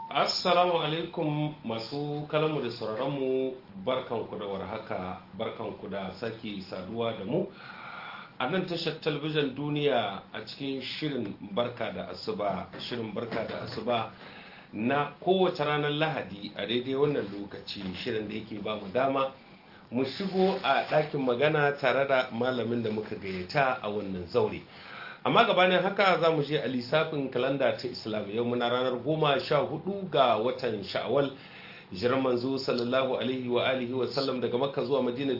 Assalamu alaikum masu kalamu da sauraronmu barkanku da warhaka barkanku da sake saduwa da mu a nan tashar talabijin duniya a cikin shirin barka da asuba shirin barka da asuba na kowace ranar lahadi a daidai wannan lokaci shirin da yake ba mu dama mu shigo a ɗakin magana tare da malamin da muka gayyata a wannan zaure amma gabanin haka za mu je a lissafin kalanda ta islam yau muna ranar goma sha hudu ga watan sha'awal jiran manzo sallallahu alaihi wa alihi wa sallam daga makka zuwa madina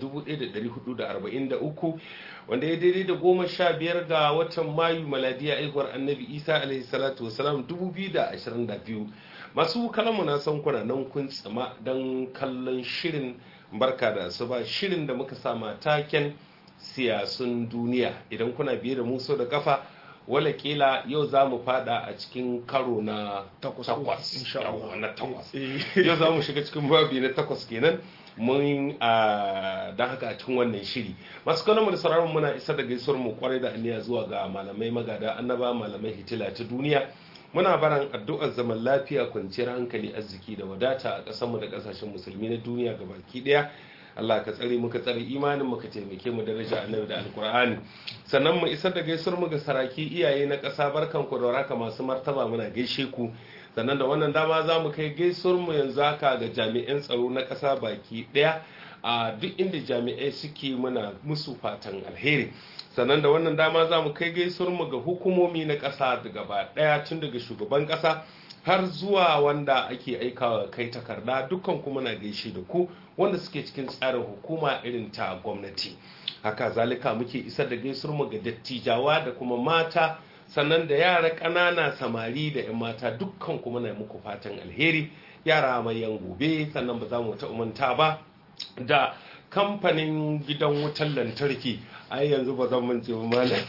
1443 wanda ya daidai da goma sha biyar ga watan mayu maladiya aihuwar annabi isa alaihi salatu wasalam 2022 masu kalamu na san kuna nan kun tsama don kallon shirin barka da asuba shirin da muka sama taken siyasun duniya idan kuna biye da muso da kafa wala kila yau za mu fada a cikin karo na takwas na takwas yau za mu shiga cikin babi na takwas kenan mun don haka a cikin wannan shiri masu kanon da sauraron muna isa da gaisuwar mu kwarai da aniya zuwa ga malamai magada annaba malamai hitila ta duniya muna baran addu'ar zaman lafiya kwanciyar hankali arziki da wadata a ƙasarmu da ƙasashen musulmi na duniya gabaki ɗaya Allah ka tsare muka tsare imanin muka taimake mu daraja annabi da alkur'ani sannan mu isar da gaisuwar mu ga saraki iyaye na ƙasa barkan ku da waraka masu martaba muna gaishe ku sannan da wannan dama za mu kai gaisuwar mu yanzu haka ga jami'an tsaro na ƙasa baki ɗaya a duk inda jami'ai suke muna musu fatan alheri sannan da wannan dama za mu kai gaisuwar mu ga hukumomi na ƙasa da gaba ɗaya tun daga shugaban ƙasa har zuwa wanda ake aikawa kai takarda dukkan kuma na gaishe da ku wanda suke cikin tsarin hukuma irin ta gwamnati haka zalika muke isar da gaisuwar mu ga dattijawa da kuma mata sannan da yara ƙanana samari da 'yan mata dukkan kuma na muku fatan alheri yara mai yan gobe sannan ba za mu ta umanta ba da kamfanin gidan wutar lantarki ai yanzu ba zan mance ba malam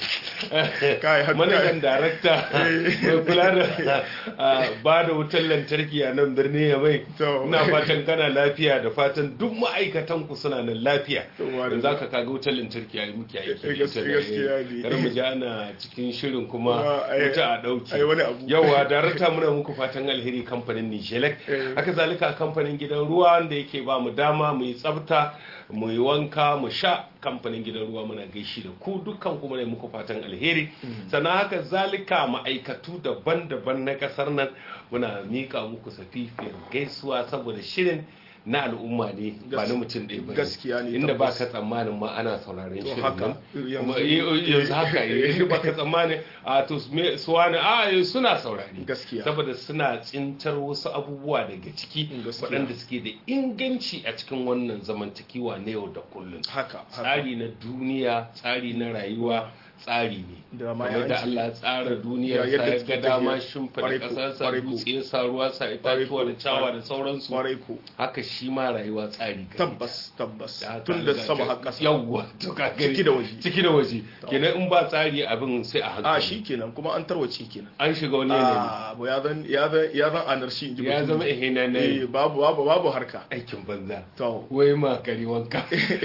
manajan darakta mai kula da ba da wutar lantarki a nan birni ya mai ina fatan kana lafiya da fatan duk ma'aikatan ku suna nan lafiya yanzu aka kaga wutar lantarki a yi muke aiki kar mu ji ana cikin shirin kuma wuta a dauki yawa darakta muna muku fatan alheri kamfanin nijelek haka zalika kamfanin gidan ruwa wanda yake ba mu dama mu yi tsafta mu yi wanka mu sha kamfanin gidan ruwa muna gaishe da ku dukkan kuma ne muku fatan alheri sannan haka zalika ma'aikatu daban-daban na kasar nan muna mika muku safifiyar gaisuwa saboda shirin na al'umma ne ba na mutum ɗaya ba gaskiya ne inda ba ka tsammanin ma ana sauraren shirin nan yanzu haka inda ba ka tsammanin a to su wani a suna saurari gaskiya saboda suna tsintar wasu abubuwa daga ciki waɗanda suke da inganci a cikin wannan zamantakewa na yau da kullum haka tsari na duniya tsari na rayuwa tsari ne kamar da Allah tsara duniyar sa ya ga dama shimfiɗa ƙasar sa dutse sa ruwa sa itatuwa da cawa da sauransu haka shi ma rayuwa tsari tabbas tabbas tun da sama har ƙasa yawwa to ka gani ciki da waje ciki da waje kenan in ba tsari abin sai a hankali a shi kenan kuma an tarwace kenan an shiga wani yanayi a bo ya zan ya zan ya zan anarshi in ji ya zama ihina ne babu babu babu harka aikin banza to wai ma kari wanka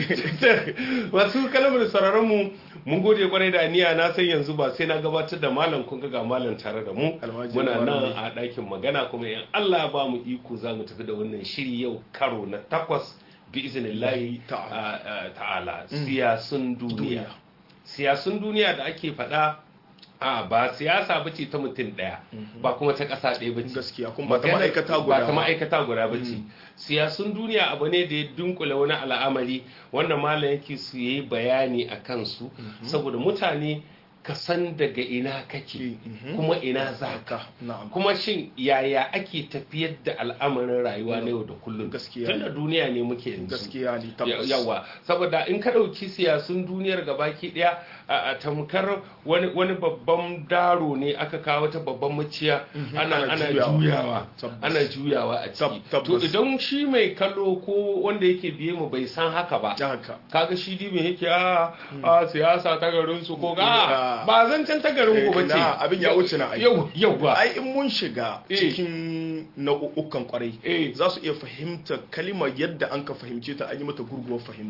wasu kalmar sararin mu mun gode kwarai da aniya na san yanzu ba sai na gabatar da malam kun ga malam tare da mu muna nan a ɗakin magana kuma in Allah ba mu iko za mu tafi da wannan shiri yau karo na takwas bi iznillahi ta'ala siyasun duniya siyasun duniya da ake faɗa a ba siyasa ba ce ta mutum ɗaya ba kuma ta ƙasa ɗaya ba ce gaskiya kuma ba ta ma'aikata guda ba ta ma'aikata guda ba ce siyasun duniya abu ne da ya dunkule wani al'amari wanda malam yake su yi bayani a kansu saboda mutane ka san daga ina kake kuma ina za ka kuma shin yaya ake tafiyar da al'amarin rayuwa na yau da kullum gaskiya tun da duniya ne muke yanzu gaskiya ne tabbas yawa saboda in ka ɗauki siyasun duniyar gabaki ɗaya a tamkar wani wani babban daro ne aka kawo ta babban maciya ana ana juyawa ana juyawa a ciki to idan shi mai kallo ko wanda yake biye mu bai san haka ba kaga shi dibin yake a a siyasa ta garin su ko ga ba zan can ta garin ku bace abin ya wuce na ai yau yau ba ai in mun shiga cikin nau'ukan kwarai za su iya fahimta kalimar yadda an ka fahimce ta an yi mata gurguwar fahimta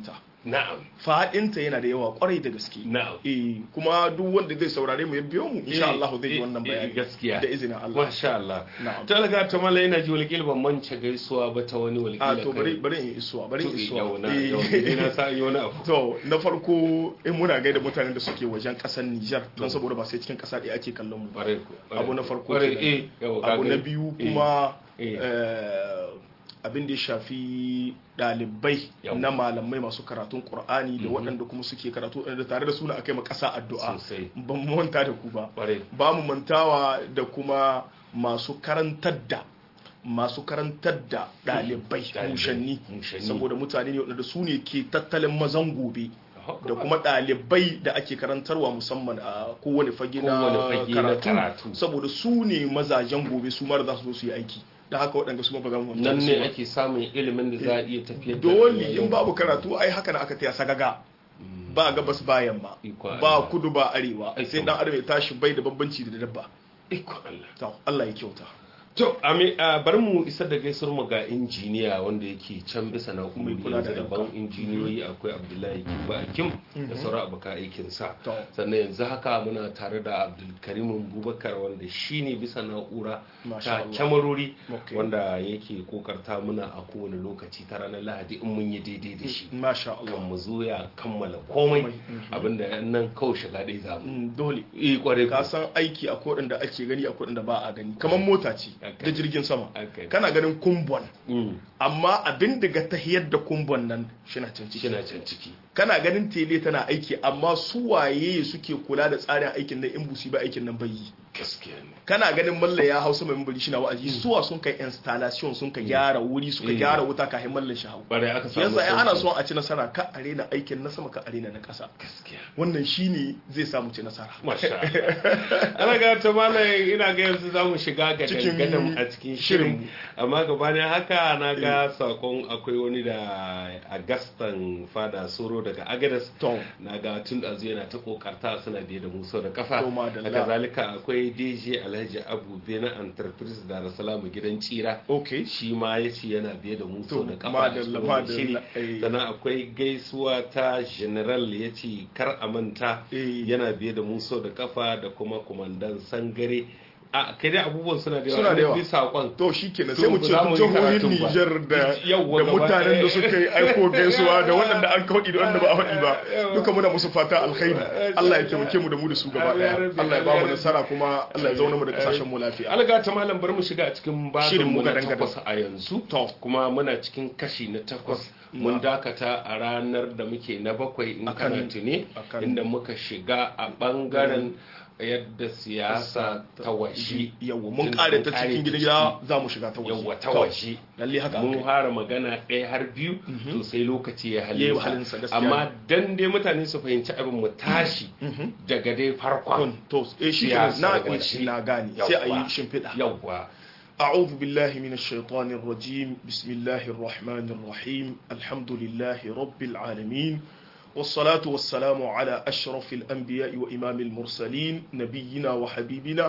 na'am fadinta yana da yawa kwarai da gaske na'am eh kuma duk wanda zai saurare mu ya biyo mu insha Allah zai yi wannan Eh, eh, bayani gaskiya da izinin Allah masha Allah na'am talaga ta mala yana ji walƙil ban mance gaisuwa ba ta wani walƙil a to bari bari in isuwa bari in isuwa yau na Eh. yau ni na sa yi wani abu to na farko in muna gaida mutanen da suke wajen kasar Nijar don saboda ba sai cikin kasa ɗaya ake kallon mu ba Ƙwarai ku, ƙwarai abu na ku. farko Ƙwarai, kenan. eh, yawa, ka abu na gani. biyu Eh, kuma eh. eh, abin da ya shafi ɗalibai Yau. na malamai masu karatun Qur'ani da Mhm. waɗanda kuma suke karatu da tare da suna akai ma ƙasa addu'a Sosai. ban mu manta da ku ba Ƙwarai. ba mu mantawa da kuma masu karantar da masu karantar da ɗalibai Ɗalibai, mushanni mushanni. saboda mutane ne waɗanda su ne ke tattalin mazan gobe Aha, da kuma ɗalibai da ake karantarwa musamman a kowane fage na Kowane fage na karatu. karatu saboda su ne mazajen gobe su mara za su zo su yi aiki da haka waɗanda su mafi gama nan ne ake samun ilimin da za a iya tafiyar da dole rayuwa. in babu karatu ai haka na aka taya sagaga ba gabas ba yamma Iko ba Allah. kudu ba arewa Ai, sai to. dan adam ya tashi bai da bambanci da dabba Iko Allah. to Allah ya kyauta To, ami, a bari mu isar da gaisuwar mu ga injiniya wanda yake can bisa na Mai kula da yanzu daban injiniyoyi akwai Abdullahi Kimba Akim da sauran abokan aikin sa. To. Sannan yanzu haka muna tare da Abdulkarim Bubakar wanda shine bisa na'ura Masha ta Allah. kyamarori Okay. wanda yake kokarta muna a kowane lokaci ta ranar Lahadi in mun yi daidai da shi. masha Kan Allah mu zo ya kammala komai Komai, mhm. abinda nan kawai shiga ɗaya za mu. Mm, dole Eh kware ka san aiki a kodin da ake gani a kodin da ba a gani kamar mota ce Okay. da jirgin sama Okay. kana ganin kumbon Mm. amma abin daga tahiyar da kumbon nan shina can ciki Kina can ciki. kana ganin tele tana aiki amma su waye suke kula da tsarin aikin nan in busi ba aikin nan bai yi Gaskiya ne. kana ganin malla ya hausa mai mambari shi na wa'azi suwa sun kai installation sun ka gyara wuri suka Mm. gyara wuta kafin mallan shi hau Bare aka samu yasa in ana sauki. son a ci nasara ka arena aikin na sama ka arena na ƙasa gaskiya wannan shine zai samu ci nasara masha Allah. ana ga ta malam ina ga yanzu za mu shiga ga Cikin dangadan a cikin shirin. shirin amma gabanin haka na ga sakon akwai wani da agastan fada soro daga agadas to na ga tun da yana ta kokarta suna biye da muso da kafa To, madalla. haka zalika akwai dj alhaji abu bena enterprise da rasalamu gidan tsira okay shi ma ya ce yana biye da muso To, da kafa a madalla, cikin wannan shiri madalla, eh. sannan akwai gaisuwa ta general ya ce kar a manta Eh. yana biye da muso da kafa da kuma kumandan sangare a kai dai abubuwan suna da yawa Suna da yawa. bi saƙon to shi kenan To, sai mu ba ce za mu yi jihohin karatun ba. Nijar da Yawwa, da gaba mutanen da ɗaya. suka yi aiko gaisuwa da waɗanda an kawaɗi da wanda ba a faɗi ba duka muna musu fata alkhairi Allah ya taimake mu da mu da su gaba ɗaya Allah ya ba mu nasara kuma Allah ya zauna mu da kasashen mu lafiya alga ta malam bar mu shiga a cikin babin Shirin mu mu na gadan-gadan. takwas a yanzu To. kuma muna cikin kashi na takwas mun dakata a ranar da muke na bakwai in Akan- kana tuni akan- inda muka shiga a bangaren yadda siyasa ta waje yawa mun Tun kare mun ta kare cikin ta gida za mu shiga ta waje yawa ta To, waje lalle haka mun aka yi. fara magana ɗaya har biyu to sai lokaci ya Yayi halinsa halinsa, gaskiya amma dan dai mutane su fahimci abin mu tashi daga dai farkon to eh shi kenan siyasar na waje. na gane sai a yi Yawwa. shimfiɗa yawwa أعوذ بالله من الشيطان الرجيم بسم الله الرحمن الرحيم الحمد لله رب العالمين والصلاة والسلام على أشرف الأنبياء وإمام المرسلين نبينا وحبيبنا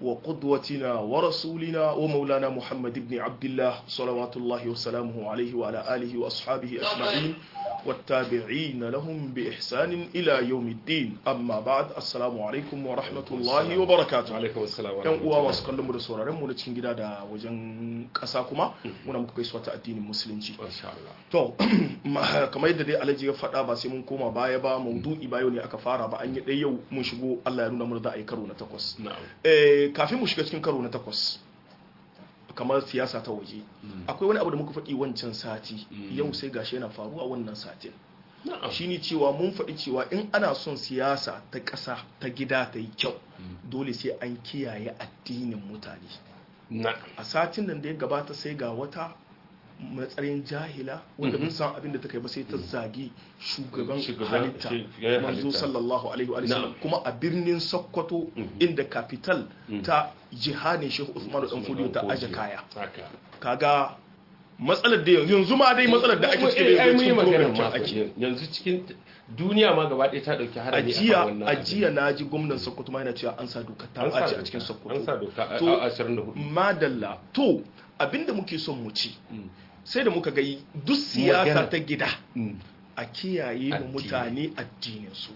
وقدوتنا ورسولنا ومولانا محمد بن عبد الله صلوات الله وسلامه عليه وعلى آله وأصحابه أجمعين والتابعين لهم بإحسان إلى يوم الدين أما بعد السلام عليكم ورحمة الله وبركاته alaikum assalam wa yan uwa rahmatullahi. masu kallon mu da sauraron mu na cikin gida da wajen ƙasa kuma muna muku gaisuwa ta addinin musulunci Masha Allah. to ma- kamar yadda dai alhaji ya faɗa ba sai mun koma baya ba maudu'i ba yau ne aka fara ba an yi ɗaya yau mun shigo Allah ya nuna mana za a yi karo na takwas Na'am. Eh, kafin mu shiga cikin karo na takwas kamar siyasa ta waje akwai wani abu da muka faɗi wancan sati yau sai gashi yana faruwa wannan satin Na'am. shine cewa mun faɗi cewa in ana son siyasa ta ƙasa ta gida ta yi kyau dole sai an kiyaye addinin mutane Na'am. a satin nan da ya gabata sai ga wata matsayin jahila wanda mun san abin da ta kai ba sai ta zagi shugaban Shugaban- halitta shugaban manzo halitta. sallallahu alaihi wa sallam Na'am. kuma kuma a birnin sokoto inda capital ta jihadin shehu usmanu dan fodiyo ta aje kaya Haka. kaga matsalar da yanzu yanzu ma dai matsalar da ake Eh, cikin ai, da mun yi cikin magana program ma kin ake yanzu cikin duniya ma gaba ɗaya ta ɗauki harami ajiya akan wannan abin. ajiya na ji gwamnan sokoto ma yana cewa an sa doka ta An sa ɓaci a doka. cikin An sokoto sa doka a To- a 24. madalla to abinda muke son mu ci sai da muka ga duk siyasa Magana. ta gida Mm. a kiyaye mu Addini. mutane addinin su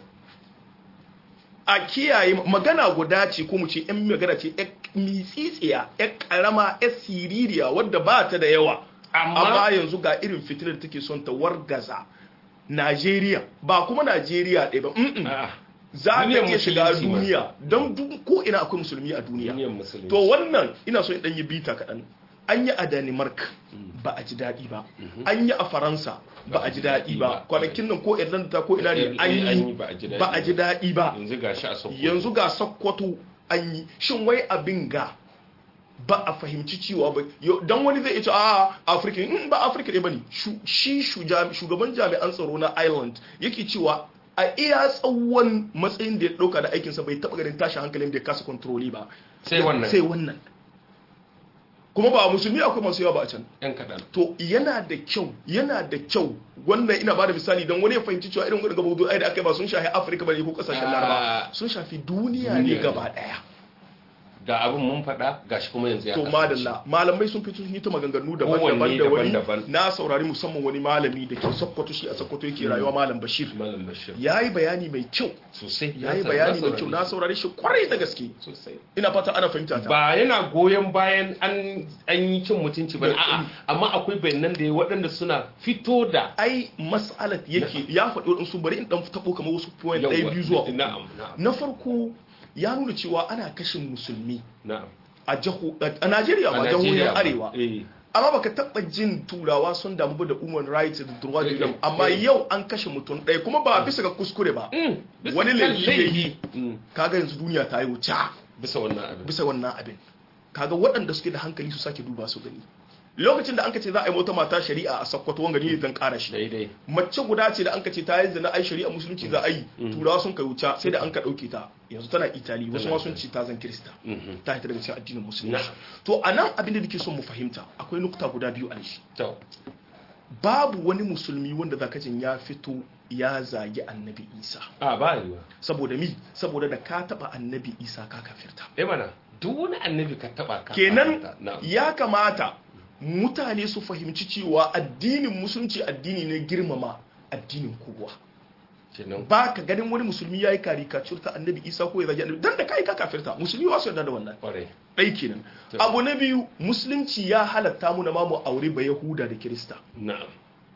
a kiyaye magana guda ce ko mu ce yan magana ce yan mitsitsiya yan karama yan siririya wadda ba ta da yawa Amma- amma yanzu ga irin fitilar da take son ta wargaza Najeriya ba kuma Najeriya ɗaya ba mm-mm. A'a, za ka Duniyar iya shiga musulunci ma. duniya don duk ko ina akwai musulmi a duniya duniyar musulunci to wannan ina so in dan yi bita kaɗan an yi a Denmark ba a ji daɗi ba an yi a Faransa ba a ji daɗi ba kwanakin nan ko Irlanda ta ko ina ne Eh, an eh, an yi yi ba a ji daɗi ba a ji daɗi ba yanzu ga shi a Sokoto yanzu ga Sokoto an yi shin wai abin ga ba a fahimci cewa ba yo- dan wani zai ce a Afirka in ba Afirka ne bane Shu- shi shuja- shugaban jami'an tsaro na Ireland yake cewa a iya tsawon matsayin da ya dauka da aikinsa bai taba ganin tashin hankalin da ya kasa kontroli ba Sai wannan. sai wannan kuma ba musulmi akwai masu yawa ba a can yan kaɗan to yana da kyau yana da kyau wannan ina bada misali don wani ya fahimci cewa irin gudun gaba ai da aka yi ba sun shafi afirka bane ko kasashen Ah. laraba sun shafi duniya ne Duniya ne. gaba daya ga abin mun faɗa gashi kuma yanzu ya to kasance. madalla malamai sun fito sun yi ta maganganu Kowanne daban-daban da wani daban-daban. na saurari musamman wani malami da ke sokoto shi a sokoto yake rayuwa malam bashir malam bashir ya yi bayani mai kyau sosai ya yi na bayani mai saurari kyau na saurari shi kwarai da gaske sosai ina fata ana fahimta ta ba yana goyon bayan an an yi cin mutunci ba a'a amma akwai bayanan da ya waɗanda suna fito da ai mas'alat yake ya faɗi waɗansu bari in ɗan taɓo kamar wasu point ɗaya Yawwa, biyu zuwa uku na'am na'am na farko ya nuna cewa ana kashin musulmi na'am a jaho a Najeriya ba jihohin Najeriya ba. arewa eh amma baka taba jin turawa sun damu ba da human rights da droit de Eh, l'homme eh, amma eh. yau an kashe mutum ɗaya kuma ba bisa ga kuskure ba Mm, bisa wani kan laifi ya yi Mm, kaga yanzu duniya ta yi wuce bisa wannan abin bisa wannan abin kaga waɗanda suke da hankali su sake duba su gani lokacin da an ka ce za a yi wata mata shari'a a sakkwato wanga ne zan ƙara shi daidai mace guda ce da an ka ce ta yi zina ai shari'a musulunci za a yi turawa sun kai wuce sai da an ka ɗauke ta yanzu tana itali wasu ma sun ce ta zan kirista Mhm. ta hita daga cikin addinin musulunci Na'am. to a nan abin da nake son mu fahimta akwai nukta guda biyu a shi to babu wani musulmi wanda zaka jin ya fito ya zagi annabi isa a ba yiwa saboda mi saboda da ka taba annabi isa ka kafirta eh mana duk wani annabi ka taba ka kenan fahimta. na'am ya kamata mutane su fahimci cewa addinin musulunci addini ne girmama addinin kowa kenan ba ka ganin wani musulmi ya yi karikacur ta annabi isa ko ya zagi annabi dan da kai ka kafirta musulmi wasu yarda da wannan kwarai ɗai kenan To. abu na biyu musulunci ya halatta mu na ma mu aure ba yahuda da kirista na'am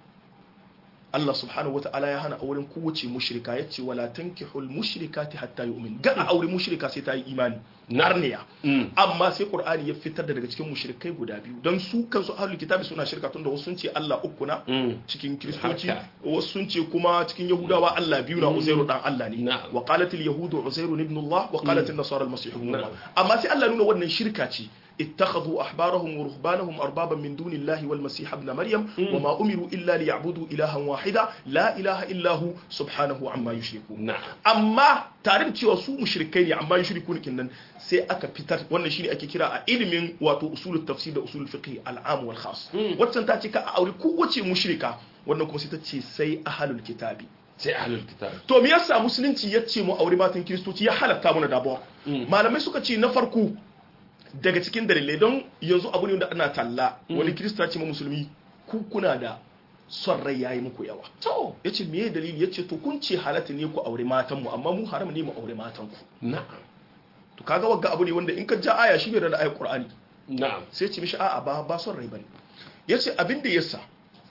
Allah subhanahu wa ta'ala ya hana auren kowace mushrika ya ce wala tankihul mushrikati hatta yu'min ga a aure mushrika sai ta yi imani narniya Mm. amma sai qur'ani ya fitar da daga cikin mushrikai guda biyu don su kansu ahlul kitabi suna shirka tun da wasu sun ce Allah uku na Mm. cikin kiristoci Haka. wasu sun ce kuma cikin yahudawa Allah biyu na uzairu dan Allah ne Na'am. wa qalat al yahudu uzairu ibn Allah wa qalat an nasara al masih ibn Allah Na'am. amma sai Allah nuna wannan shirka ce اتخذوا أحبارهم ورهبانهم أربابا من دون الله والمسيح ابن مريم وما أمروا إلا ليعبدوا إلها واحدا لا إله إلا هو سبحانه عما يشركون na'am amma tare da cewa su mushrikai ne amma yushriku ne kinnan sai aka fitar wannan shine ake kira a ilimin wato usulul tafsir da usulul fiqh al'am wal khas waccan ta ce ka a aure kowace mushrika wannan kuma sai ta ce sai ahlul kitabi sai ahlul kitab to me yasa musulunci ya ce mu aure matan kiristoci ya halatta mana dabuwa malamai suka ce na farko daga cikin dalilai don yanzu abu ne wanda ana talla wani kirista ce ma musulmi ku kuna da son rai yayi muku yawa to ya ce meye dalili ya ce to kun ce halatta ne ku aure matanmu amma mu haram ne mu aure matanku na'am to kaga wagga abu ne wanda in ka ja aya shi bai da ayar qur'ani na'am sai ya ce mishi a'a ba ba son rai bane yace abin da yasa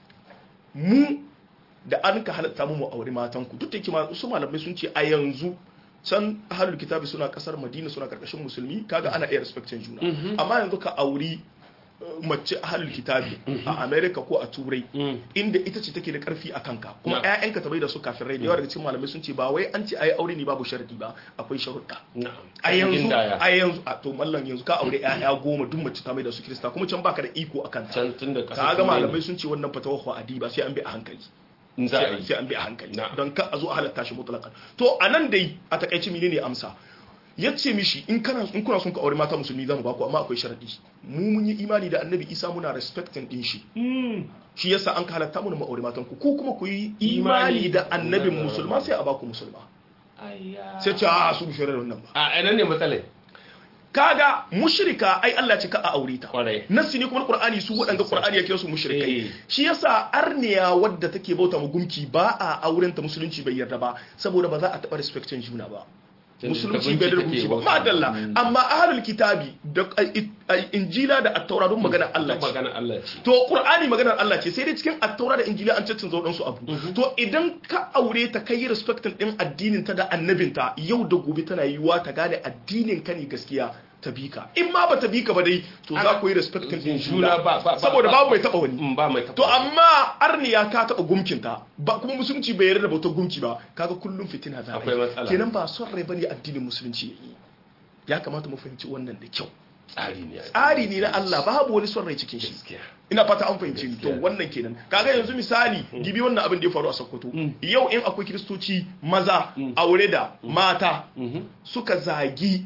mu da an ka halatta mu mu aure matanku duk da kima su malamai sun ce a yanzu can ahlul kitabi suna kasar madina suna karkashin musulmi kaga ana iya respectin juna amma yanzu ka auri uh, mace ahlul kitabi a america ko a turai Mm. inda ita ce take da karfi a kanka kuma Na. ƴaƴanka ta bai da su kafirai da yawa daga cikin malamai sun ce ba wai an ce ayi aure ne babu sharadi ba akwai sharuɗa na'am a yanzu Gindaya. a yanzu a to mallan yanzu ka aure ƴaƴa goma duk mace ta mai da su kirista kuma can baka da iko akan ta can tun da ka kasar ga Turai malamai sun ce wannan fatawa ko adiba sai an bi a hankali ne. za a sai yi sai an bi a hankali Na. don ka a zo a halatta shi mutlaqan to anan dai a takaice menene amsa yace mishi in kana in kuna son ka aure mata musulmi zamu ba ku amma akwai sharadi mu mun yi imani da annabi Isa muna respecting din shi shi yasa an ka halatta mu mu aure matan ku ko kuma ku yi imani da annabin musulma sai a ba ku musulma Ayya. sai ce a su bi da wannan ba a ina ne matsalai kaga mushrika ai Allah ce ka a aure ta Kwarai. nassi ne kuma Qur'ani su waɗanda Qur'ani ya kira su Eh. mushrikai shi yasa arniya wadda take bauta mu gumki ba a auren ta musulunci bai yarda ba saboda ba za a taɓa respectin juna ba Tunda musulunci gunki bai da take rubuci ba bauta. madalla Mm. amma ahlul kitabi da ai- ai- injila da at-taura don magana Allah Allah ce magana Allah ce to qur'ani maganar Allah ce sai dai cikin attaura da injila an caccanza waɗansu abu to idan ka aure ta kai respectin din addinin ta da annabinta yau da gobe tana yiwuwa ta gane addinin ka ne gaskiya ta bi ka in ma ba ta bi ka ba dai to za ku yi respectin din Juna juna ba- ba- ba- saboda ba- babu mai taba wani Mm, ba mai taɓa to amma arniya ka taba gumkinta ba kuma musulunci bai yarda da bautar gumki ba kaga kullum fitina za a Akwai yi matsala. kenan ba son rai bane addinin musulunci yayi ya kamata mu fahimci wannan da kyau tsari ne tsari ne na Allah babu wani son rai cikin shi gaskiya ina fata an fahimci ni to Gaskiya. wannan kenan kaga yanzu misali gibi wannan abin da ya faru a Sokoto yau in akwai kiristoci maza aure da mata Mhm. suka zagi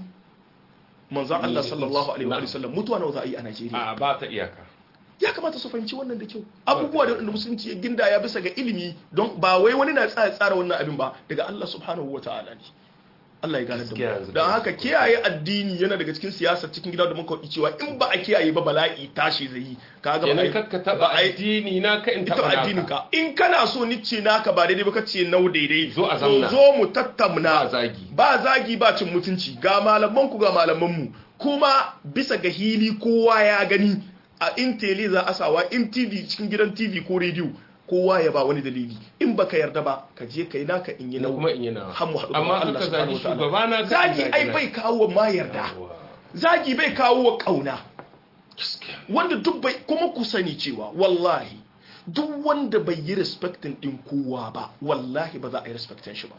manzon Allah sallallahu alaihi wa Na'am. sallam mutuwa nawa za a yi a Najeriya a ba ta iyaka ya kamata su fahimci wannan da kyau abubuwa da wanda musulunci ya ginda ya bisa ga ilimi don ba wai wani na tsaya tsara wannan abin ba daga Allah subhanahu wa ta'ala ne Allah ya gane da Gaskiya mu yanzu don da- haka kiyaye addini yana daga cikin siyasar cikin gida da muka yi cewa in ba a kiyaye ba bala'i tashi zai yi kaga ba a kenan yi- kakka ba taba a yi addini na ka in ita taba addinin naka ka in kana so ni ce naka ba daidai ba ka ce nau daidai Zo a to zamna. zo mu tattauna Ba zagi. ba zagi ba cin mutunci ga malaman ku ga malaman mu kuma bisa ga hili kowa ya gani a in tele za a sawa in tv cikin gidan tv ko rediyo kowa ya ba wani dalili in baka yarda ba ka je kai naka in yi na nau kuma in yana har mu haɗu amma gaban Allah aka zagi subhanahu wa ta'ala. shugaba na ka zagi in ai na. bai kawo ma yarda Yawwa. zagi bai kawo kauna gaskiya wanda duk bai kuma ku sani cewa wallahi duk wanda bai yi respectin din kowa ba wallahi ba za a yi respectin shi ba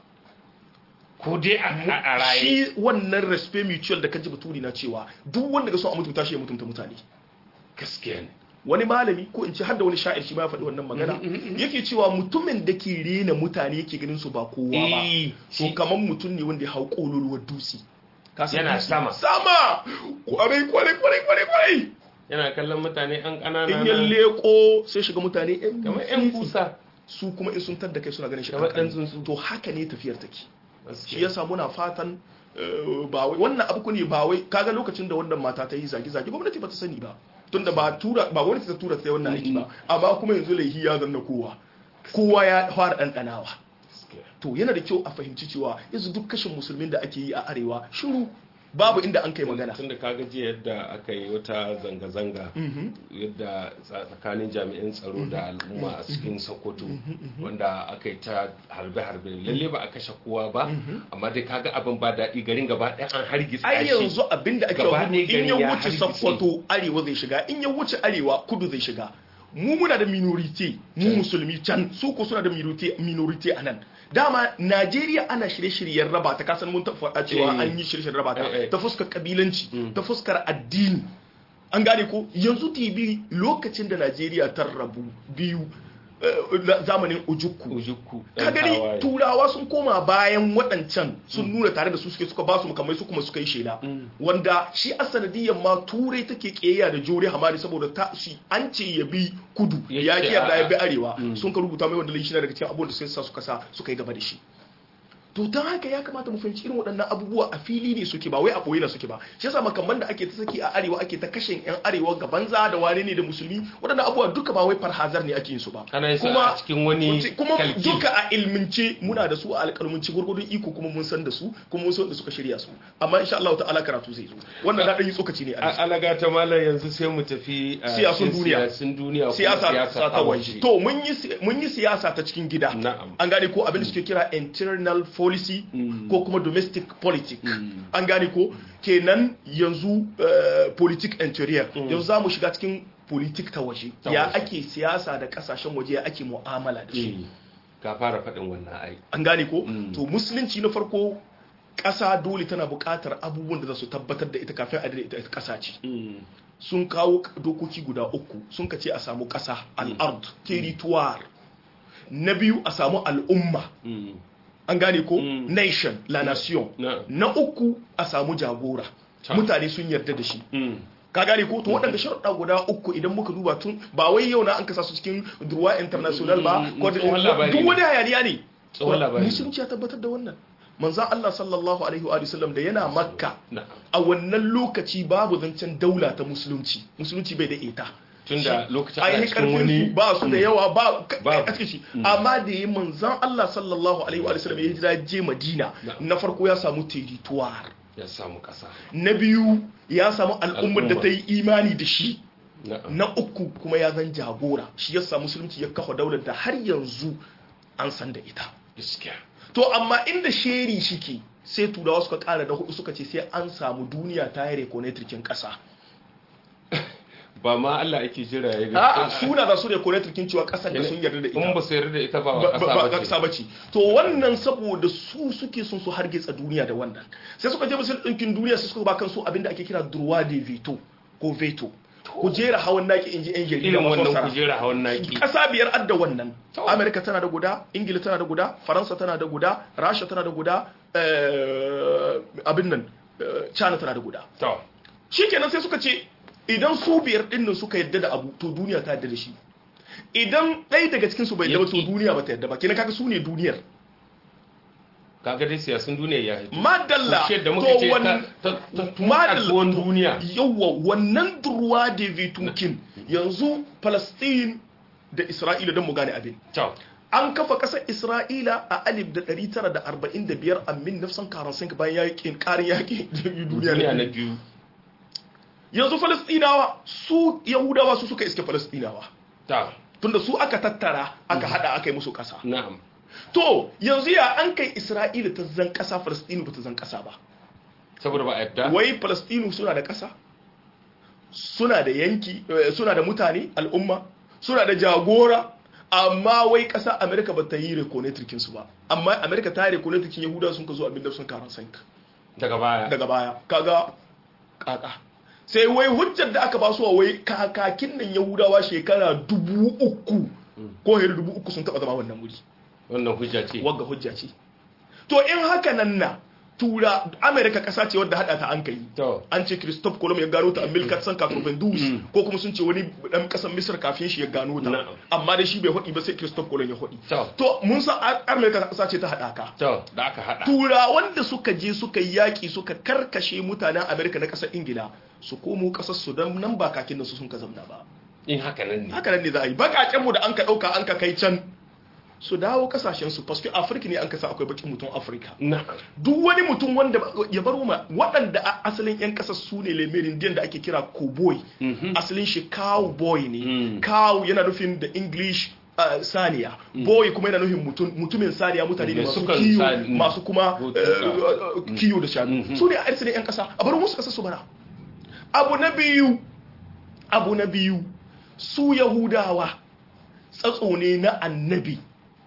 ko dai a a raye shi wannan respect mutual da kaji baturi na cewa duk wanda ga so a mutunta shi ya mutunta mutane gaskiya ne wani malami ko in ce har da wani sha'ir shi ma ya faɗi wannan magana yake cewa mutumin da ke rena mutane yake ganin su ba kowa ba Eh, to shi- kamar mutum ne wanda ya hau kololuwar dutse Ka san Yana dutse? sama. sama kwarai kwarai kwarai kwarai kwarai yana kallon mutane an ƙanana in ya leko sai shiga mutane yan kamar yan kusa su kuma in sun tadda kai suna ganin shi Kamar kankani. ɗan tsuntsu. to haka ne tafiyar take shi gaskiya yasa muna fatan eh, ba wai wannan abu ne ba wai kaga lokacin da wannan mata ta yi zage zage gwamnati ba ta sani ba tunda ba tura ba gwamnati ta tura ta yi wannan aiki ba amma kuma yanzu laihi ya zanna kowa kowa ya fara ɗanɗanawa gaskiya to yana da kyau a fahimci cewa yanzu duk kashin musulmin da ake yi a arewa shiru babu inda an kai magana tun da kaga jiya yadda aka yi wata zanga-zanga yadda tsa- tsakanin jami'an tsaro da al'umma a cikin sokoto wanda aka yi ta harbe-harbe lalle ba a kashe kowa ba amma dai kaga abin ba daɗi garin gaba ɗaya an hargitsa ai shi yanzu abinda ake Gaba wa ɗaya in ya gari ya wuce hargitse. sakkwato arewa zai shiga in ya wuce arewa kudu zai shiga mu muna da minority mu musulmi can su ko suna da minority minority a nan dama Najeriya ana shirye-shiryen raba ta kasan mun ta faɗa cewa Eh. an yi shirye-shiryen raba ta Eh, eh. ta fuskar kabilanci ta fuskar addini an gane ko yanzu TV lokacin da Najeriya ta rabu biyu eh, na zamanin Ojukku ujukku ka ɗan gani tawaye. turawa sun koma bayan waɗancan sun nuna tare da su suke suka ba su makamai su kuma suka yi shela wanda shi a sanadiyyar ma turai take ƙeya da jore hamari saboda ta shi an ce ya bi kudu Ya ya ce ki yarda ya a'a. bi arewa sun ka rubuta mai wanda shi na daga cikin abubuwan da suka sa suka sa suka yi gaba da shi to don haka ya kamata mu fahimci irin waɗannan abubuwa a fili ne suke ba wai a ɓoye na suke ba shi yasa makamman da ake ta saki a arewa ake ta kashe yan arewa ga banza da wane ne da musulmi waɗannan abubuwa duka ba wai farhazar ne ake yin su ba ana yin su a cikin wani kuma kalki. duka a ilmince muna da su a alƙalmunci gurgurdun iko kuma mun san da su kuma mun san da suka shirya su amma insha Allah ta'ala karatu zai zo wannan na dan yi tsokaci ne a A- alaga ta malam yanzu sai mu tafi a Siyasun cikin duniya. siyasun duniya ko siyasa ta ta waje to mun yi si- mun yi siyasa ta cikin gida Na'am. an gane ko abin da suke kira internal policy ko kuma domestic politics an gane ko kenan yanzu eh, politik interior yanzu za mu shiga cikin politik ta waje Ta ya waje. ake siyasa da kasashen waje ya ake mu'amala da su Eh, ka fara faɗin wannan ai an gane ko Mm. to musulunci na farko ƙasa dole tana buƙatar abubuwan da za su tabbatar da ita kafin a da ita ƙasa ce sun kawo dokoki guda uku sun ka ce a samu ƙasa al'ard territoire na biyu a samu al'umma an gane ko Mm. nation la nation Na. na uku a samu jagora Ta. mutane sun yarda da shi ka gane ko to waɗanda sharuɗa guda uku idan muka duba tun ba wai yau na an kasa su cikin durwa international ba Mm, ko tsohon labari duk ne. wani hayaniya ne Tsohon labari ne. musulunci ya tabbatar da wannan manzon Allah sallallahu alaihi wa sallam da yana makka na'am a wannan lokaci babu zancen daula ta musulunci musulunci bai da ita tunda lokacin ana ainihin cikin karfin wani su ba su da yawa ba Babu. a cikin shi amma da yi manzan Allah sallallahu alaihi wa sallam ya hijira je Madina Na'am. na farko ya samu territoire ya samu kasa na biyu ya samu al'ummar da Al'umma. ta yi imani da shi na'am na uku kuma ya zan jagora shi ya samu musulunci ya kafa daular da har yanzu an san da ita gaskiya to amma inda sheri shike sai turawa suka kara da hudu suka ce sai an samu duniya ta yi rekonetrikin kasa ba ma Allah ake jira ya ga a'a suna za su rekonetrikin cewa kasar da sun yarda da ita in ba su yarda da ita ba ba ba ba kasa kasa ba bace to wannan saboda su suke son su hargitsa duniya da wannan sai suka je musul ɗinkin duniya sai suka ba kansu abinda ake kira droit de veto ko veto ku jera hawan naki inji yan jarida irin wannan mafassara. kujera hawan naki kasa biyar adda wannan To. amerika tana da guda ingila tana da guda faransa tana da guda rasha tana da guda eh, abin nan eh, china tana da guda to shikenan sai suka ce idan su biyar din nan suka yadda da abu to duniya ta yadda da shi idan ɗaya daga cikin su bai yadda ba to Yaki. duniya ba ta yadda ba kenan kaga su ne duniyar kaga dai siyasun duniya ya hito madalla Kushe da to muka ce ta wannan ta ta tun madalla kasuwan to duniya yawa wannan durwa da vitukin yanzu palestine da isra'ila don mu gane abin to an kafa ƙasar isra'ila a alif da 945 a min nafsan karansin bayan yakin ƙarin yakin duniya duniya na na biyu biyu yanzu falastinawa su yahudawa su suka iske falastinawa ta tunda su aka tattara aka hada aka yi musu ƙasa na'am to yanzu ya an kai isra'ila ta zan ƙasa falastinu ba ta zan ƙasa ba saboda ba a yadda wai falastinu suna da ƙasa suna da yanki eh, suna da mutane al'umma suna da jagora amma wai ƙasa amerika ba ta yi rekonetrikin su ba amma amerika ta yi rekonetrikin yahuda sun ka zo abin da sun karan sanka daga baya daga baya kaga kaka sai wai hujjar da aka ba su wai kakakin nan yahudawa shekara dubu uku ko hiri dubu uku sun taɓa zama wannan wuri wannan hujja ce wagga hujja ce to in haka nan na tura amerika ƙasa ce wadda haɗa ta an kai to an ce Christophe Colomb ya gano ta a 1492 ko kuma sun ce wani dan kasar Misir kafin shi ya gano ta Na'am. amma dai shi bai hudi ba sai Christophe Colomb ya hudi To. to mun san Amerika kasa ce ta haɗaka to da aka hada tura wanda suka je suka yi yaƙi suka karkashe mutanen Amerika na ƙasar Ingila su komo ƙasar su don nan ba kakin da su sun ka zamna ba in haka nan ne haka nan ne za a yi baƙaƙen mu da an ka ɗauka an ka kai can su dawo ƙasashen su paske Afirka ne an ka sa akwai baƙin mutum Afirka na'am duk wani mutum wanda ya bar ma waɗanda a- asalin 'yan ƙasar su ne lemerin da ake kira cowboy asalin shi cowboy ne Mm. cow yana nufin da english uh, saniya boy kuma yana nufin mutum, mutumin saniya mutane ne Mai masu sukan kiyo sani- mm. masu kuma Ko uh, tuka. uh, kiyo da shanu Mhm. su ne a asalin 'yan ƙasa a bar musu ƙasa su bara abu na biyu abu na biyu su yahudawa tsatso ne na annabi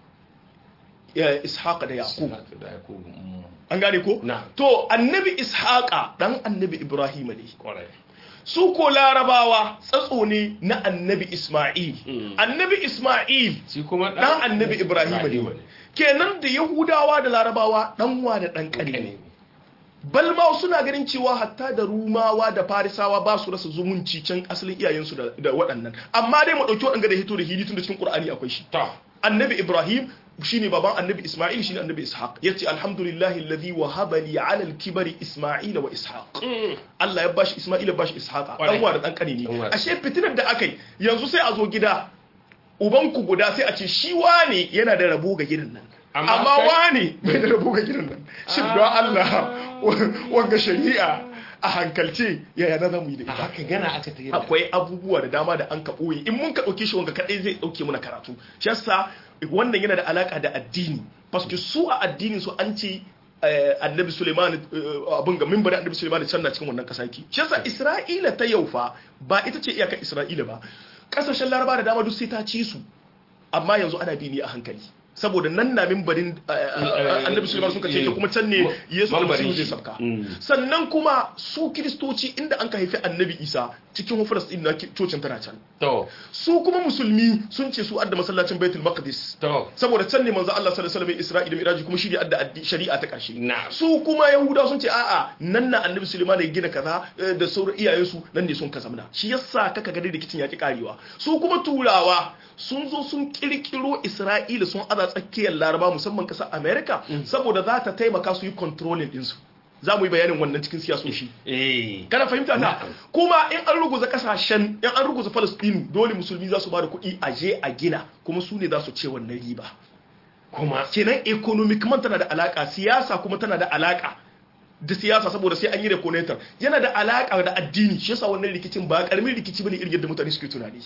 ya ishaqa da yaqub da Yakubu, mm, an gane ko Na. to annabi ishaqa dan annabi ibrahim ne kwarai su ko larabawa tsatso ne na annabi isma'il Mm. annabi isma'il shi kuma dan annabi ibrahim ne kenan da yahudawa da larabawa dan wa da dan kane ne balma suna ganin cewa hatta da rumawa da farisawa ba su rasa zumunci can asalin iyayensu da, da waɗannan amma dai mu ɗauki waɗanda da hito da hidi tun da cikin ƙur'ani akwai shi to annabi ibrahim shine baban annabi isma'il shine annabi ishaq yace alhamdulillahi alladhi wahaba li ala al-kibari isma'ila wa ishaq Allah ya bashi isma'ila bashi ishaqa Kwarai. dan wa da dan kane ne Dan wa da- ashe fitinar da akai yanzu sai a zo gida ubanku guda sai a ce shi wane yana da rabo ga gidan nan Amma amma kai- wane bai da rabo ga gidan nan shin don Allah wanga shari'a a hankalce yaya na zamu yi da a ita haka gana aka ta yi akwai abubuwa da dama da an ka ɓoye in mun ka ɗauke shi wanga kaɗai zai ɗauke mana karatu shi yasa wannan yana da alaka da addini paske su a addinin su an ce eh, annabi suleiman eh, abin ga mimbarin annabi suleiman can na cikin wannan ƙasa yake shi yasa isra'ila ta yau fa ba ita ce iyakar isra'ila ba ƙasashen laraba da dama duk sai ta ci su amma yanzu ana bi ne a hankali saboda nan na mimbarin eh, eh, annabi suleiman sun ka ce kuma can ne yesu Mambarin almasihu zai shi. sabka Mm. sannan kuma su kiristoci inda an ka haifi annabi isa cikin falastin na cocin tana can to su kuma musulmi sun ce su adda masallacin baitul maqdis to saboda can ne manzo Allah sallallahu alaihi wasallam Isra'ila miraji kuma shi ne adda addi- shari'a ta karshe Na'am. su kuma yahuda sun ce a'a nan na annabi Sulaiman ya gina kaza eh, da sauran iyayensu nan ne sun kazamna shi yasa kaka ga dai rikicin yaki karewa su kuma turawa sun zo sun kirkiro Isra'ila sun aza ƙasa tsakiyar laraba musamman ƙasar america saboda za ta taimaka su yi controlling ɗinsu za mu yi bayanin wannan cikin siyasoshi eh kana fahimta ta kuma in an ruguza kasashen in an ruguza Palestine dole musulmi za su ba da kuɗi a je a gina kuma su ne za su ce wannan riba kuma kenan economic man tana da alaka siyasa kuma tana da alaka da siyasa saboda sai an yi reconator yana da alaka da addini shi yasa wannan rikicin ba karamin rikici bane irin yadda mutane suke tunani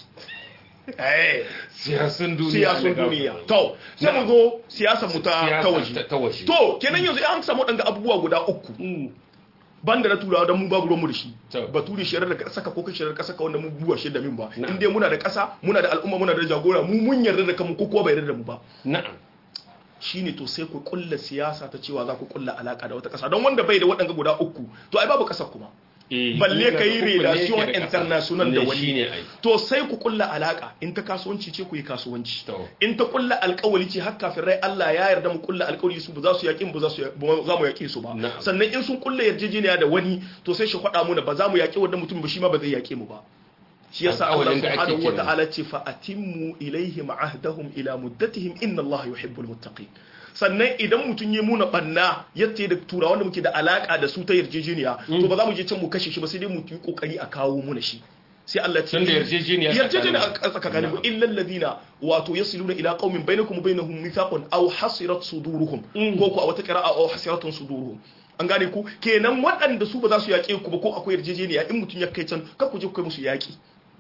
eh siyasun duniya siyasun na duniya gaba. to sai mu zo siyasar mu ta Siyasa ta waje ta- ta waje. to kenan yanzu an samu danga abubuwa guda uku Mm. banda na turawa don mu babu ruwanmu da shi To. bature shirar da saka ko kai shirar kasa ka wanda mu buwa shi da min ba Na'am. in dai muna da kasa muna da al'umma muna da jagora mu mun yarda da kanmu ko kuwa bai yarda da mu ba na'am shine to sai ku kulla siyasa ta cewa za ku kulla alaka da wata kasa don wanda bai da waɗanga guda uku to ai babu kasar kuma Eh, balle ka yi uku ne relation yake da ƙasa. international da Ne wani shine ai to sai ku kulla alaka in ta kasuwanci ce ku yi kasuwanci To. in ta kulla alkawali ce har kafin rai Allah ya yarda mu kulla alkawali su ba za su yaƙi mu ba za su ya- ba za mu yaƙi su ba Na'am. sannan in sun kulla yarjejeniya da wani to sai shi faɗa mu ba za mu yaƙi wannan mutum ba shi ma ba zai yaƙe mu ba shi yasa Allah Alƙawalin da ake subhanahu kenan. wata'ala ce fa atimmu ilaihim ahdahum ila muddatihim inna Allah yuhibbul muttaqin sannan idan mutum ya muna banna yadda da turawan da muke da alaka da su ta yarjejeniya to ba za mu je can mu kashe shi ba sai dai mu yi kokari a kawo muna shi sai Allah ce Tunda yarjejeniya yarjejeniya tsakanin- a tsakanin mu illa alladhina wato yasiluna ila qaumin bainakum wa bainahum mithaqun aw hasirat suduruhum ko ko a wata qira'a aw hasiratun suduruhum an gane ku kenan waɗanda su ba za su yaƙe ku ba ko akwai yarjejeniya in mutum ya kai can kar ku je ku kai musu yaƙi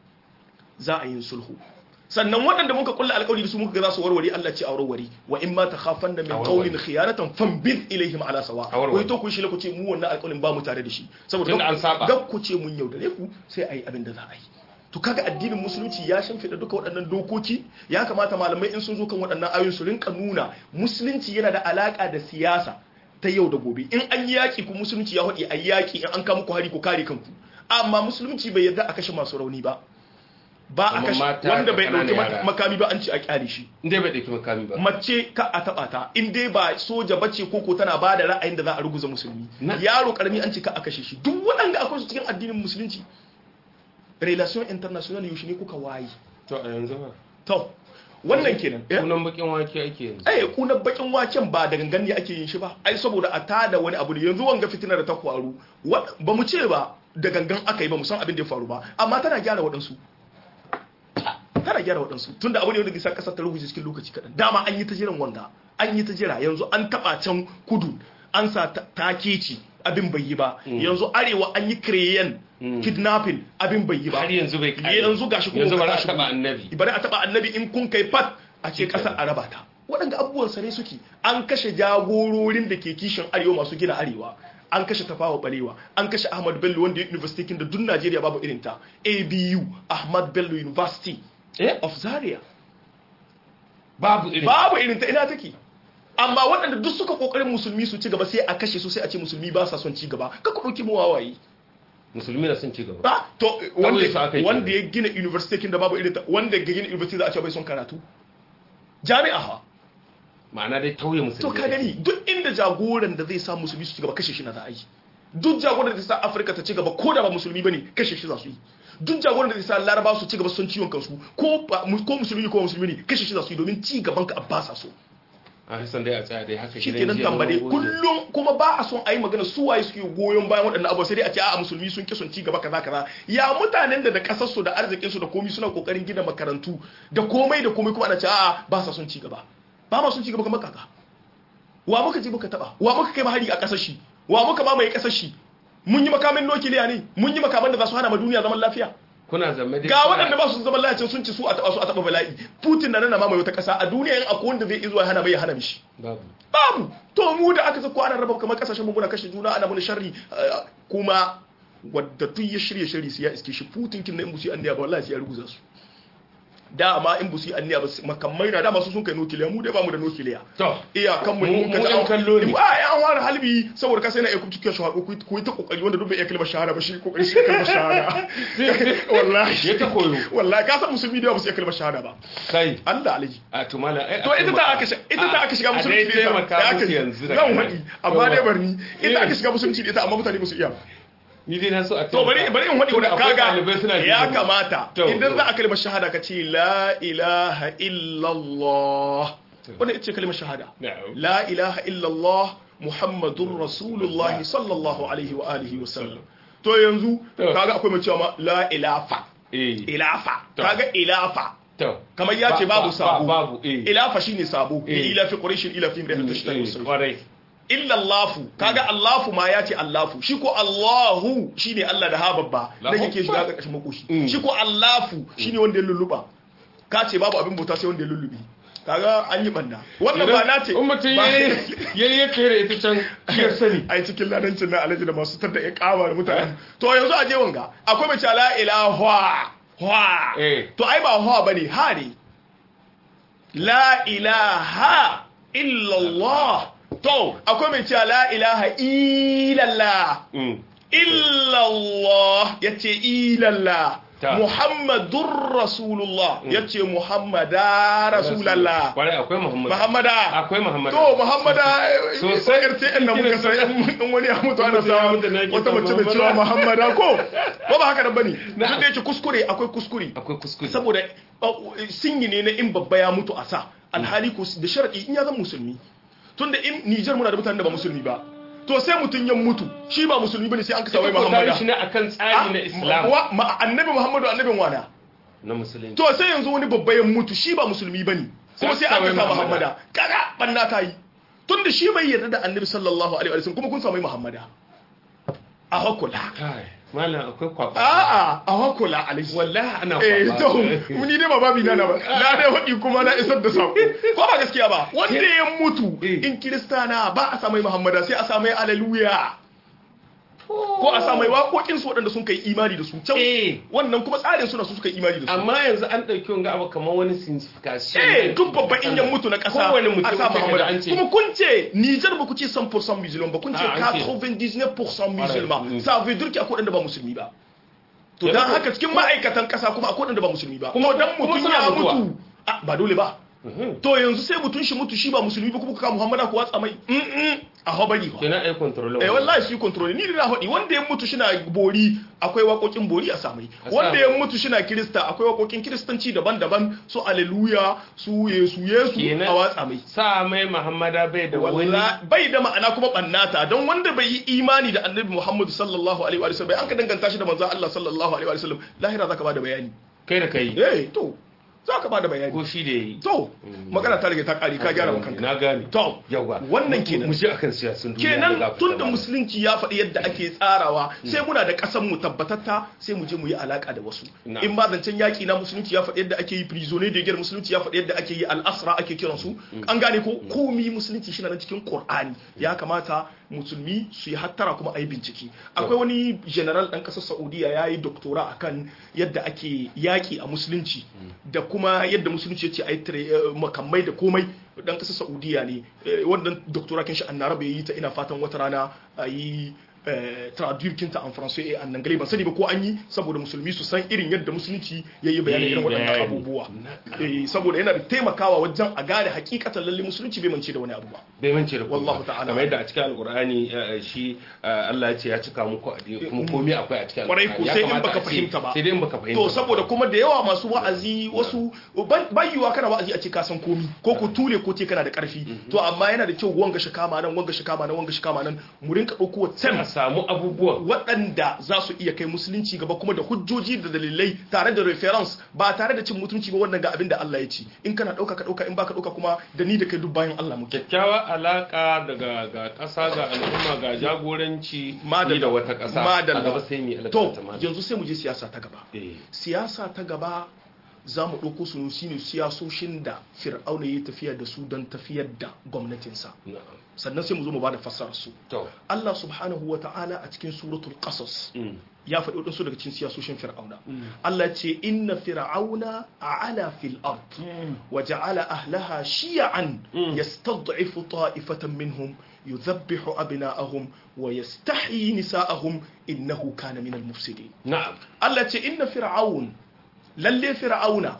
za a yi sulhu sannan waɗanda muka kulla alƙawari da su muka ga za su warware Allah ce a warware wa in ma takhafan da min A warware. qawlin khiyanatan fanbid ilaihim ala sawa A warware. wai to ku shi ku ce mu wannan alƙawarin ba mu tare da shi saboda Tunda an saba. gab ku ce mun yaudare ku sai a yi abin da za a yi to kaga addinin musulunci ya shimfiɗa duka waɗannan dokoki ya kamata malamai in sun zo kan waɗannan ayoyin su rinka nuna musulunci yana da alaƙa da siyasa ta yau da gobe in an yi yaƙi ku musulunci ya haɗe a yi yaƙi in an kama ku hari ku kare kanku amma musulunci bai yarda a kashe masu rauni ba ba a Amma kashe mata wanda da bai ɗauki ƙananan yara. makami ba an ce a kyale shi inda bai ɗauki makami ba mace ka a taba ta in dai ba soja bace koko tana ba da ra'ayin da za a ruguza musulmi Na- yaro karami an ce ka a kashe shi duk waɗanda akwai su cikin addinin musulunci relation international yaushe ne kuka waye to a yanzu ba to wannan kenan eh kunan bakin wake ake yanzu eh kunan bakin waken ba da gangan ne ake yin shi ba ai saboda a tada wani abu ne yanzu wanga fitina da ta faru wa- ba mu ce ba da gangan aka yi ba mu san abin da ya faru ba amma tana gyara waɗansu tana gyara waɗansu tunda abu ne wanda bisa ƙasar ta rubuce cikin lokaci kaɗan dama an yi ta jiran wanga an yi ta jira yanzu an taɓa can kudu an sa ta- takeci abin bai yi ba yanzu arewa an yi kireyen kidnapping abin bai yi ba har yanzu bai kare yanzu gashi kuma yanzu ka bari a tashi taba kuma. annabi bari a taba annabi in kun kai fat a ce ƙasar a raba ta waɗanda abubuwan sare suke an kashe jagororin da ke kishin arewa masu gina arewa an kashe tafawa balewa an kashe ahmad bello wanda ya university kin da duk najeriya babu irin ta abu ahmad bello university eh of zaria babu irin babu irin ta ina take amma waɗanda duk suka kokarin musulmi su ci gaba sai a kashe su sai a ce musulmi ba sa son ci gaba ka ku ɗauki mu wawaye musulmi na sun ci gaba ba to Kawai su aka wanda yi wanda ya gina university kin da babu irin ta wanda ya gina university za a ce bai son karatu jami'a ha ma'ana dai tauye musulmi to ka gani duk inda jagoran da zai sa musulmi su ci gaba kashe shi na za a yi duk jagoran da zai sa afirka ta ci gaba ko da ba musulmi bane kashe shi za su yi duk jagoran da zai sa laraba su ci gaba sun ciwon kansu ko ba- ko musulmi ko musulmi ne kashe shi za su yi domin ci gaban ka ba sa so a san dai a tsaya dai haka shi gidan kenan jiya tambade mun goge. kullum kuma ba a son a yi magana su waye suke goyon bayan waɗannan abubuwa sai dai a ce a musulmi sun ki son ci gaba kaza kaza ya mutanen da da kasar su da arzikin su da komai suna kokarin gina makarantu da komai da komai kuma ana ce a ba sa son ci gaba ba ma son ci gaba kamar kaka wa muka je muka taba wa muka kai mahari a kasar shi wa muka mamaye kasar shi mun yi makamin nukiliya ne mun yi makaman da za su hana ma duniya zaman lafiya kuna zamme dai ga kuna- waɗanda ba su zaman lafiya sun ci su a taba su a taba bala'i putin na nan mamaye wata kasa a duniya in akwai wanda zai izuwa hana bai ya hana mishi babu babu to mu da aka zako ana raba kamar kasashen mu muna kashe juna ana muna sharri eh, kuma wadda tun ya shirye shirye su ya iske shi putin kin na in busi anniya ba wallahi sai ya ruguza su dama in busi anniya ba su- makamai na dama su sun kai nukiliya mu dai ba mu da nukiliya to iya kan mu Mu- mun ka mu ta yan kallo ne. a ya an ware halbi saboda ka sai na iya kuma cikin shahada ku ku yi ta kokari wanda duk bai iya kalmar shahada ba shi kokari shi kalmar shahada wallahi ya ta koyo wallahi ka san musulmi da yawa ba su iya kalmar shahada ba kai Allah alaji a to malam ai to ita ta aka shiga ita ta aka shiga musulunci da ita maka da aka musu yanzu da zan kana. faɗi amma dai Yawa. barni ita aka shiga musulunci da ita amma mutane ba su iya ba. ni dai na so a to bari bari in faɗi Tunda wanda akwai kaga ɗalibai suna ya jin kamata To, idan to. za a kalmar shahada ka ce la ilaha illallah wannan ita ce kalmar shahada na'am la ilaha illallah muhammadun rasulullah sallallahu alaihi wa alihi wa sallam to yanzu To. kaga akwai mai cewa ma la ilafa eh ilafa To. kaga ilafa to kamar ya ce babu Ba- ba- sabo babu eh ilafa shine sabo Eh. li ila fi quraish ila fi imri'at tashtahi Eh, wasayf kwarai illa allahu kaga allahu ma ya ce allahu shi ko allahu shine allah da ha babba dan Allahu yake shiga Akbar. karkashin makoshi Mm. shi ko allahu shine wanda ya lulluba ka ce babu abin bauta sai wanda ya lullubi kaga an yi banda wannan ba na ce in mutum ba- ya yi kere ita can ya sani ai cikin ladancin na alaji da masu tada ya kama da mutane to yanzu a je wanga akwai mace la ilaha hwa Eh. to ai ba hwa bane ha ne la ilaha illallah to akwai mai cewa la ilaha illallah Mm. illallah yace illallah Ta. muhammadur rasulullah yace muhammada rasulallah kwarai akwai muhammad muhammada akwai muhammad to muhammada Sosai. RTN da muka san in wani ya mutu ana Mutum ya samu mutu na ake wata son mace mai Muhammada. cewa muhammada ko ko ba haka nan bane Na'am. duk da yake kuskure akwai kuskure akwai kuskure saboda uh, sinyi ne na in babba ya mutu a sa alhali ko da sharadi in ya zama musulmi tunda in Niger muna da mutanen da ba musulmi ba to sai mutun ya mutu shi ba musulmi bane sai an kasa wai Ita ko ta yi muhammada shi ne akan tsari na islam wa ma- annabi muhammadu annabin wana na musulunci to sai yanzu wani babba ya mutu shi ba musulmi bane kuma sai aka sa muhammada kaga banna ta yi tunda shi bai yarda da annabi sallallahu alaihi wasallam kuma kun samu muhammada a hakula kai malam akwai kwaba a'a a hakula alaihi wallahi ana eh kwaba to mu ni dai ba babi na na ba na dai wadi kuma na isar da sako ko ba gaskiya ba wanda ya mutu Eh. in kiristana ba a samu muhammada sai a samu haleluya ko a samu waƙoƙin su waɗanda sun kai imani da su can Eh. wannan kuma tsarin suna su suka yi imani da su amma yanzu an ɗauki wanga abu kamar wani signification eh duk babban inyan mutu na ƙasa kowane mutum a sa sai kaga muhammada an ce kuma kun ce Niger ba ku ce 100% musulman ba kun ce Ah, an ce. 99% musulman Mm. ça veut dire qu'il akwai waɗanda ba musulmi ba to Yanzu dan ko- haka cikin ma'aikatan ƙasa kuma akwai waɗanda ba musulmi ba Kuma- kuma dan kuma mutum suna ya mutuwa. mutu ah, ba dole ba Mhm. to yanzu sai mutum shi mutu shi ba musulmi ba kuma ka muhammada ku watsa mai mm -mm. a habari ba kenan ai control eh wallahi shi control ni da na faɗi wanda ya mutu shina bori akwai waƙoƙin bori a samai A wanda samai. ya mutu shina kirista akwai waƙoƙin kiristanci daban-daban su aleluya su yesu yesu Kenan- a watsa mai sa mai muhammada bai da wani Walla- bai da ma'ana kuma bannata don wanda bai yi imani da annabi muhammadu sallallahu alaihi wa sallam bai an ka danganta shi da manzon Allah sallallahu alaihi wa sallam lahira zaka bada bayani kai da kai eh to zaka bada bayani ko shi da yi to magana ta rage ta kare ka gyara kanka na gane to yawa wannan kenan mu je akan siyasun duniya kenan da tun da musulunci ya faɗi yadda ake tsarawa sai muna da ƙasar mu tabbatatta sai mu je mu yi alaka da wasu Na'am. in ba zancen yaƙi na musulunci ya faɗi yadda ake yi prisonnier de guerre musulunci ya faɗi yadda ake yi al'asra ake kiran su an gane ko komi musulunci shi na nan cikin qur'ani ya kamata musulmi su yi hattara kuma a yi bincike akwai wani general ɗan ƙasar saudiya ya yi doktora akan yadda ake yaƙi a musulunci da kuma yadda musulunci ya ce a yi tare- eh, makamai da komai dan kasar saudiya ne Eh, wannan doktora kin shi annarabe yi ta ina fatan wata rana a yi traduire kinta en français et en anglais ban sani ba ko an yi saboda musulmi su san irin yadda musulunci ya yi bayanin irin waɗannan bayani. abubuwa Eh, saboda yana da taimakawa wajen a gane hakikatan lalle musulunci bai mance da wani abu ba bai mance da kuma Wallahu ta'ala. kamar yadda a cikin alkur'ani eh, shi eh, Allah ya ce ya cika muku addini kuma komai akwai a cikin Kwarai ko, alkur'ani Ya sai in kamata baka a ce- fahimta ba. sai dai in baka fahimta to ba. saboda kuma da yawa masu wa'azi wasu bayyuwa kana wa'azi a ce ka san komi ko ku tule ko ce kana da karfi to amma yana da kyau wanga shi kama nan wanga shi kama nan wanga shi kama nan mu rinka ɗauko sai a wata samu abubuwan waɗanda za su iya kai musulunci gaba kuma da hujjoji da dalilai tare da reference ba tare da cin mutunci ba wannan ga abin da Allah ya ce in kana ɗauka ka ɗauka in baka ɗauka kuma da ni da kai duk bayan Allah muke kyakkyawa alaka daga ga ƙasa ga al'umma ga jagoranci Madalla. ni da wata ƙasa Madalla. a gaba sai mu yi to alaka ta yanzu sai mu je siyasa ta gaba eh siyasa ta gaba za mu ɗauko su shine siyasoshin da fir'auna ya tafiya da su don tafiyar da gwamnatinsa na'am sannan sai mu zo mu ba da fassarar su to Allah subhanahu wa ta'ala a cikin suratul qasas mm. ya faɗi waɗansu daga cikin siyasoshin fir'auna Allah ce inna fir'auna a'ala fil ard wa ja'ala ahlaha shiya'an yastad'ifu ta'ifatan minhum yudhabbihu abna'ahum wa yastahyi nisa'ahum innahu kana minal mufsidin na'am Allah ce inna fir'aun lalle fir'auna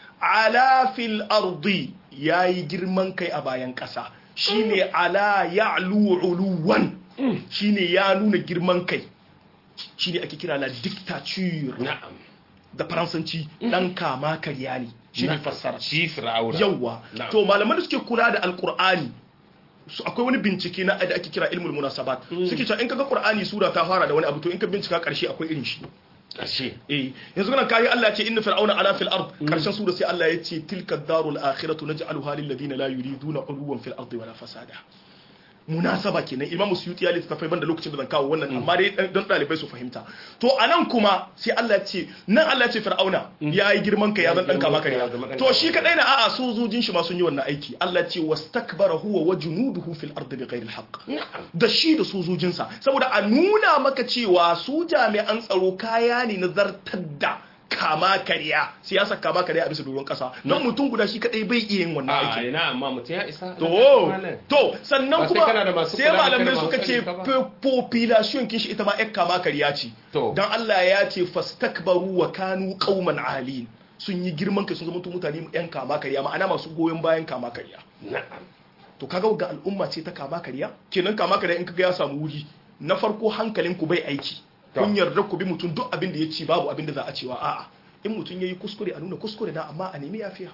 ala fil ardi yayi girman kai a bayan ƙasa shine ala ya'lu uluwan shine ya nuna girman kai shine ake kira la dictature na'am da faransanci dan kama karya ne shi ne fassara shi fir'auna yawwa Na'am. to malaman da suke kula da alkur'ani su akwai wani bincike na da ake kira ilmul munasabat suke cewa in kaga qur'ani sura ta fara da wani abu to in ka bincika karshe akwai irin shi ƙarshe eh yanzu kana kai Allah ya ce inna fir'auna ala fil ard karshen sura sai Allah ya ce tilka darul akhiratu naj'aluha lil ladina la yuriduna uluwan fil ardi wala fasada munasaba kenan imam suyuti ya littafai banda lokacin da zan kawo wannan amma dai dan- don dalibai su fahimta to anan kuma sai Allah ya ce nan Allah ya ce fir'auna ya yi girman ka ya zan dan kama ka Ya zama ne ɗan to kama shi kadai na a'a sojojin shi ma sun yi wannan aiki Allah ya ce wastakbara huwa wa junuduhu fil ardi bighairi alhaq na'am da shi da sojojinsa saboda a nuna maka cewa su jami'an tsaro kaya ne na zartar da kama karya siyasar kama karya a bisa doron kasa don mutum guda shi kadai bai iya yin wannan a aikin ina amma mutum ya isa to Malam. to sannan Ba sai kuma kana da masu sai kula da malamai kai da suka masu ce tsari ka ba. po- population kin shi ita ma ƴar kama karya ce To. dan Allah ya ce fastakbaru wa kanu qauman alin sun yi girman kai sun zama mutane ƴan kama karya ma'ana masu goyon bayan kama karya na'am to kaga ga al'umma ce ta kama karya kenan kama karya in kaga ya samu wuri na farko hankalin ku bai aiki kun yarda ku bi mutum duk abin da ya ci babu abin da za a cewa a'a in mutum yayi kuskure a nuna kuskure na amma a nemi yafiya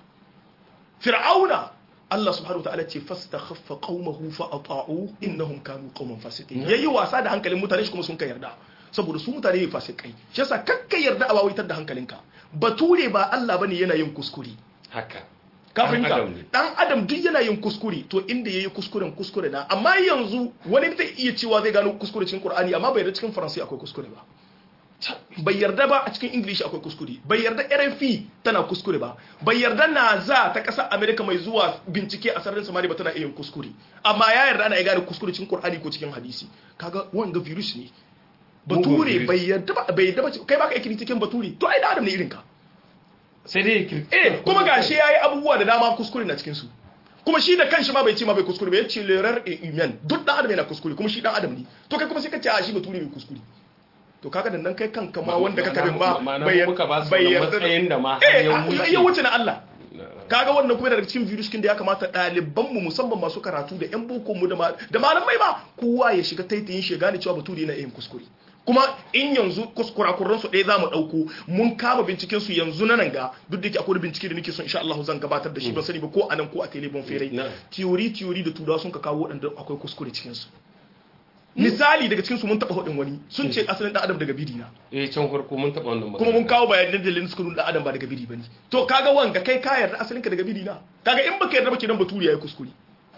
fir'auna Allah subhanahu wataala ce fastakhaffa qaumahu fa ata'u innahum kanu qauman fasiqin yayi wasa da hankalin mutane shi kuma sun ka yarda saboda su mutane ne fasikai shi yasa kakka yarda a wawaitar da hankalinka bature ba Allah bane yana yin kuskure haka ka Dan fahimta adam ne. dan adam duk yana yin kuskure to inda yayi kuskuren kuskure na amma yanzu wani zai iya cewa zai gano kuskure cikin Qur'ani amma bai yarda cikin Faransa akwai kuskure ba bai yarda ba a cikin English akwai kuskure bai yarda RFI tana kuskure ba bai yarda NASA ta ƙasar America mai zuwa bincike a sararin samari ba tana iya yin kuskure amma ya yarda ana iya gane kuskure cikin Qur'ani ko cikin hadisi kaga wanga virus ne Mugun bature virus. bai yarda ba bai yarda ba kai baka ikiri cikin bature to ai da adam ne irin ka sai dai kirki eh kuma gashi yayi abubuwa da dama kuskure na cikin su kuma shi da kanshi ma bai ce ma bai kuskure ba yace lerar e human duk dan adam yana kuskure kuma shi dan adam ne to kai kuma sai ka ce a shi bature bai kuskure to kaga da nan kai kanka ma wanda ka kabin ba Ma'ana bai muka ba su bai wannan yarda matsayin da ma har eh ya a- wuce. ya wuce na Allah kaga wannan kuma daga cikin virus kin da ya kamata ɗaliban mu musamman masu karatu da yan boko mu da ma- da malamai ba kowa ya shiga taitayin shi ya gane cewa bature yana yin kuskure kuma in yanzu kuskurakuran su ɗaya za mu ɗauko mun kama binciken su yanzu na nan ga duk da ke akwai bincike da nake son insha Allah zan gabatar da shi ban sani ba ko anan ko a telebon ferai Na. theory theory da turawa sun ka kawo waɗanda akwai kuskure cikin su misali daga cikin su mun taɓa hudin wani sun ce asalin ɗan adam daga biri na eh can farko mun taɓa wannan kuma mun magana. kawo bayanan dalilin suka nuna adam ba daga biri bane to kaga wanga kai ka yarda asalin ka daga biri na kaga in baka yarda ba kenan baturi yayi kuskure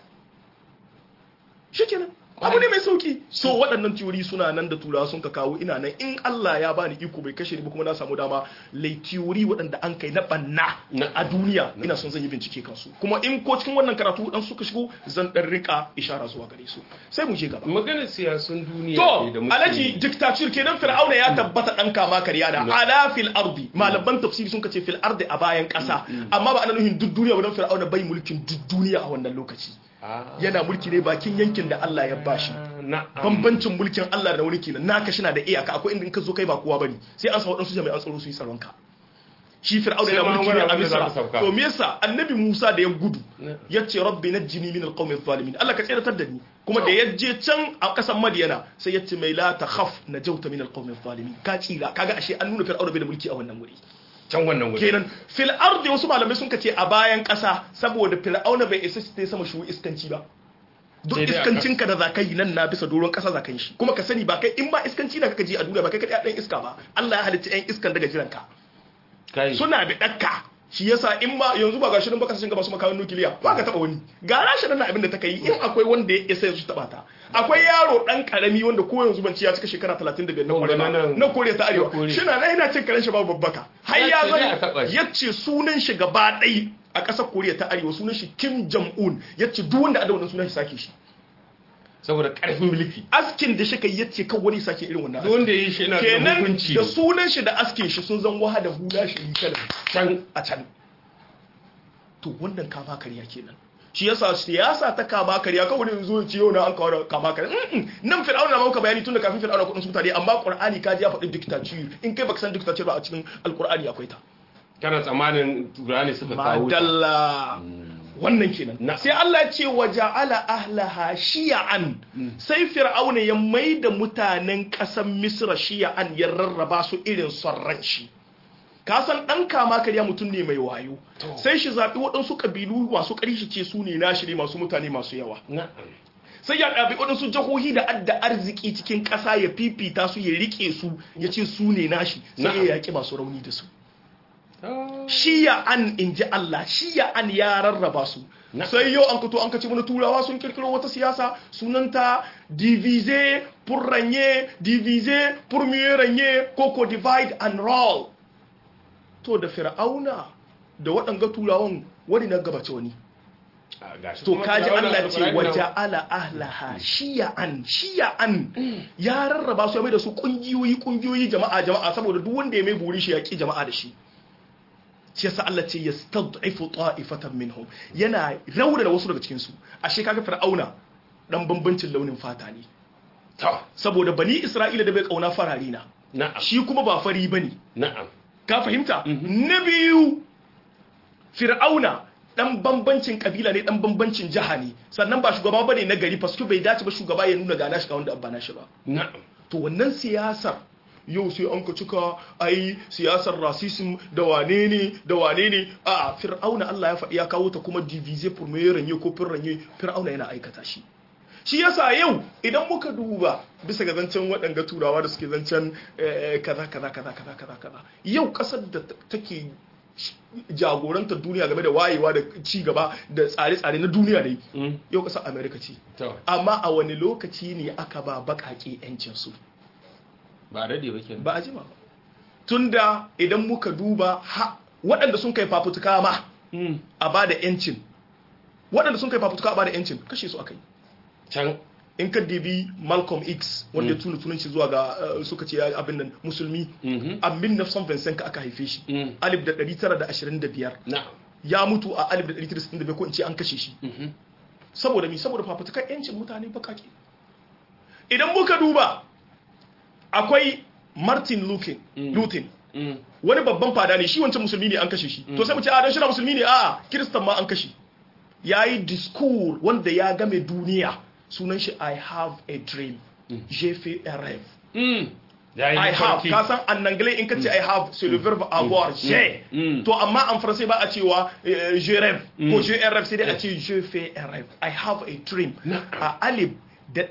shikenan abu ne mai sauki so waɗannan teori suna nan da turawa sun ka kawo ina nan in Allah ya bani iko bai kashe ni ba kuma na samu dama lai teori waɗanda an kai na banna Na- a duniya ina son zan yi bincike kansu kuma in ko cikin wannan karatu dan suka shigo zan dan rika ishara zuwa gare su sai mu je gaba maganar siyasun duniya To, ne da muke alaji dictature kenan Fir'auna ya tabbata dan kama karya da ala fil ardi malaman tafsiri sun kace fil ardi a bayan kasa amma ba ana nufin duk duniya ba dan Fir'auna bai mulkin duk duniya a wannan lokaci Ah, yana mulki ne bakin yankin da Allah ya bashi na'am bambancin mulkin Allah da wani kenan naka shi na da iyaka akwai inda in ka zo kai ba kowa bane sai an sa wadansu jami'an tsaro su yi tsaron ka shi fir'auna Sai yana ma mulki wani ne a abin da za Misra ka sauka. to me yasa annabi Musa da ya gudu Na. yace rabbi najjini min alqawmi adh-dhalimin Allah ka tsiratar da ni kuma da ya je can a kasan Madiyana sai yace mai la takhaf najauta min alqawmi adh-dhalimin ka tsira kaga ashe an nuna fir'auna bai da mulki a wannan wuri can wannan wuri kenan fil ardi wasu malamai sun kace a bayan kasa saboda fir'auna bai isa shi sama shu iskanci ba duk Sai dai a iskancinka da zaka yi nan na bisa doron kasa zaka yi shi kuma ka sani ba kai in ba iskanci da kaka ji a duniya ba kai kadai dan iska ba Allah ya halitta yan iskan daga jiranka kai suna da dakka shi yasa in ma yanzu ba gashi nan ba kasashen gaba su makamin nukiliya ba ka taba wani ga rashi nan abin da ta kai in akwai wanda ya isa su taba ta akwai yaro dan karami wanda ko yanzu ban ci ya cika shekara 35 na Wanda kore nan- na kore ta arewa na Koriya. shi na nan yana cin karen shi babu babbaka har Ya ya ce dai a taɓa zai shi. yace sunan shi gaba ɗai a ƙasar koriya ta arewa sunan shi kim jong un yace duk wanda ada wannan sunan shi sake shi saboda karfin mulki askin da shi kai yace kan wani sake irin wannan duk wanda ya yi shi yana da kenan hukunci da sunan shi da askin shi sun zan waha da hula shi kala can a can to wannan kama karya kenan shi yasa siyasa ta kama karya kawai ne zo ce yau na an kawo da kama karya Mm-mm. nan fir'auna na maka bayani tun da kafin fir'auna kudin su mutane amma qur'ani ka ji ya faɗi dictature in kai baka san dictature ba a cikin alqur'ani akwai ta kana tsammanin turani suka kawo ta madalla wannan kenan Na. sai Allah ya ce wa ja'ala ahlaha shiya'an sai fir'auna ya maida mutanen ƙasar misra shiya'an ya rarraba su irin son ran shi ka san dan kama karya mutum ne mai wayo To. sai shi zaɓi waɗansu ƙabilu masu ƙarfi shi ce su ne nashi ne masu mutane masu yawa na'am sai ya ɗabi waɗansu jihohi da adda arziki cikin ƙasa ya fifita su ya riƙe su ya ce su ne nashi sai Na'am. ya yaƙi masu rauni da su Ah, shiya an in ji Allah shiya an ya rarraba su Na- sai yau an kato an kace mana turawa sun kirkiro wata siyasa sunanta diviser pour régner diviser pour mieux régner koko divide and rule to da fir'auna da waɗanga turawan wani na gabace wani ah, gashi to kuma kaji Fir'auna Allah ce Alƙur'ani na- waje ala ahlaha shiya'an shiya'an ya rarraba su ya mai da su kungiyoyi kungiyoyi jama'a jama'a saboda duk wanda ya mai buri shi ya ki jama'a da shi shi yasa Allah ce yastad'ifu ta'ifatan minhum yana rauna da wasu daga cikin su ashe kaga fir'auna dan bambancin launin fata ne To, saboda bani isra'ila da bai kauna farari na na'am shi kuma ba fari bane na'am ka fahimta na biyu fir'auna dan bambancin kabila ne dan bambancin jiha ne sannan ba shugaba bane na gari fasko bai dace ba shugaba ya nuna gana shi ga wanda abba na shi ba na'am to wannan siyasar yau sai an ka cika ai siyasar racism da wane ne da wane ne a fir'auna Allah ya faɗi ya kawo ta kuma diviser pour mieux régner ko pour régner fir'auna yana aikata shi shi yasa yau idan muka duba bisa ga zancen waɗanga turawa da suke zancen eh, kaza kaza kaza kaza kaza kaza yau ƙasar da ta- take jagorantar duniya game da wayewa da ci gaba da tsare-tsare na duniya ne Mm. yau ƙasar america ce to amma a wani lokaci ne aka ba baƙaƙe 'yancinsu ba daɗe ba kenan ba a jima ba tunda idan muka duba ha waɗanda sun kai fafutuka ma Mm. a ba da yancin waɗanda sun kai fafutuka a ba da yancin kashe su aka yi can in ka dibi malcolm x wanda ya tuna tunanci zuwa ga eh, suka ce ya abin nan musulmi Mhm. a 1925 ka aka haife shi Mm. alif da 925 na'am ya mutu a alif da 1965 ko in ce an kashe shi Mhm. saboda mi saboda fafutukan yancin mutane bakake idan muka duba akwai martin luther Mm. luther Mm. wani babban fada ne shi wancan musulmi ne an kashe shi to sai mu ce a dan shi na musulmi ne a'a kiristan ma an kashe yayi discours wanda ya game duniya sunan shi i have a dream j'ai fait un rêve Mm. Ya yi I have mafarki. ka san en anglais in ka ce I have c'est le verbe avoir j'ai Mm. to amma en français ba a cewa euh, je rêve ko je un rêve sai dai a ce je fais un rêve I have a dream Na'am. a alif da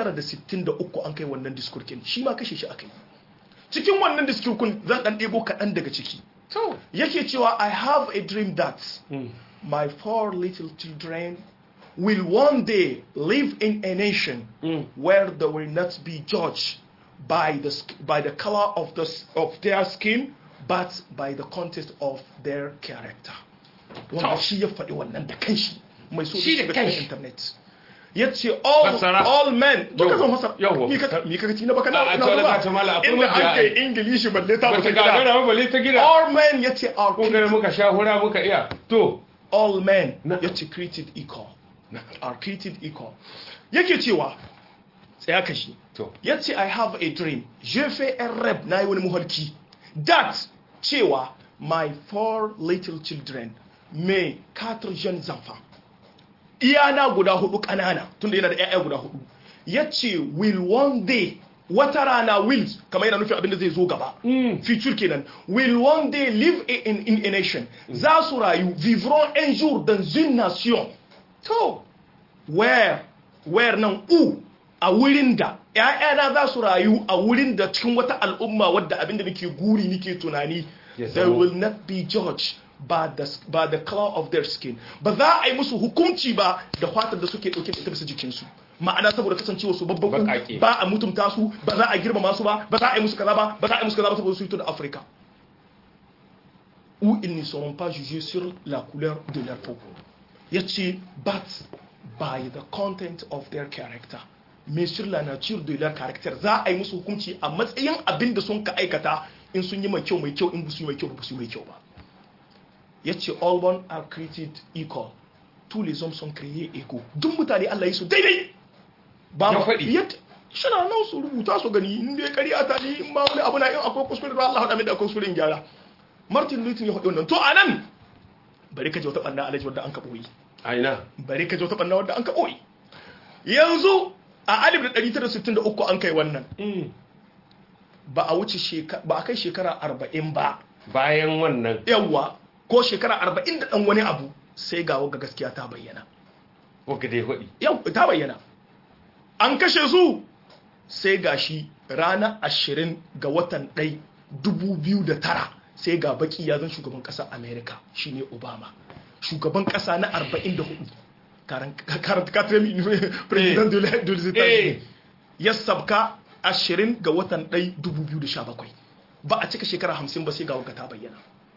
963 an kai wannan diskurkin shi ma kashe shi akai cikin wannan diskurkin zan dan ɗebo kaɗan daga ciki To. yake cewa I have a dream that Mm. my four little children will one day live in a nation Mm. where they will not be judged by the sk- by the color of the s- of their skin but by the content of their character wanda To. shi ya faɗi wannan da kanshi mai so Shi da shiga kanshi. cikin internet ya ce all, Fassara. all men duka Yawwa. zan fasara Yawwa. mi ka mi ka ci na baka A- na a na tole ba ka ta mala, akwai inda mabiya an kai ai. ingilishi balle ta Ba bata ta gida gagara ba bale ta gida. all men ya ce are Ko gare muka sha hura muka iya. To. all men Na- ya ce created equal are created equal yake cewa tsaya ka shi To. ya ce i have a dream je fais un rêve na yi wani muhalki that cewa my four little children mai quatre jeunes enfants iyana guda hudu kanana tunda yana da 'ya'ya guda hudu ya ce will one day wata rana will kamar yana nufin abinda zai zo gaba future kenan will one day live in, in a nation za su rayu vivront un jour dans une nation to where where nan u a wurin da ‘ya'yana za su rayu a wurin da cikin wata al'umma wadda abinda nake guri nake tunani Ya they zamo. will not be judged by the, by the color of their skin ba za a yi musu hukunci ba da fatar da suke ɗauke da ita bisa jikinsu ma'ana saboda kasancewa su babbaku Baƙaƙe. ba a mutumta su ba za a girmama su ba ba za a yi musu kaza ba ba za a yi musu kaza ba saboda su fito da afirka où ils ne seront pas jugés sur la couleur de leur peau yace but by the content of their character mais sur la nature de leur caractère za a yi musu hukunci a matsayin abin da sun ka aikata in sun yi mai kyau mai kyau in ba su yi mai kyau ba su yi mai kyau ba yace all one are created equal tous les hommes sont créés égaux duk mutane Allah yi su daidai ba Ya ma faɗi. yadda shana nan su rubuta su gani in dai ƙarya ta ni in ma wani abu na in akwai kuskure da Allah haɗa min da akwai kuskure in gyara Martin Luther ya faɗi wannan to anan bari ka ji wata ɓanna alaji wadda an ka ɓoyi A ina. bari ka ji wata ɓanna wadda an ka ɓoyi yanzu a 1963 an kai wannan Mm. ba a wuce shekara ba a kai shekara 40 ba bayan wannan yawa ko shekara arba'in da ɗan wani abu sai ga waga gaskiya ta bayyana waka dai hudi yau ta bayyana an kashe su sai ga shi ranar ashirin ga watan ɗai dubu biyu da tara sai ga baki ya zan shugaban ƙasar amerika shine obama shugaban ƙasa na arba'in da hudu karanta katremi president de los États-Unis ya sabka ashirin ga watan ɗai dubu biyu da sha bakwai ba a cika shekara hamsin ba sai ga waka ta bayyana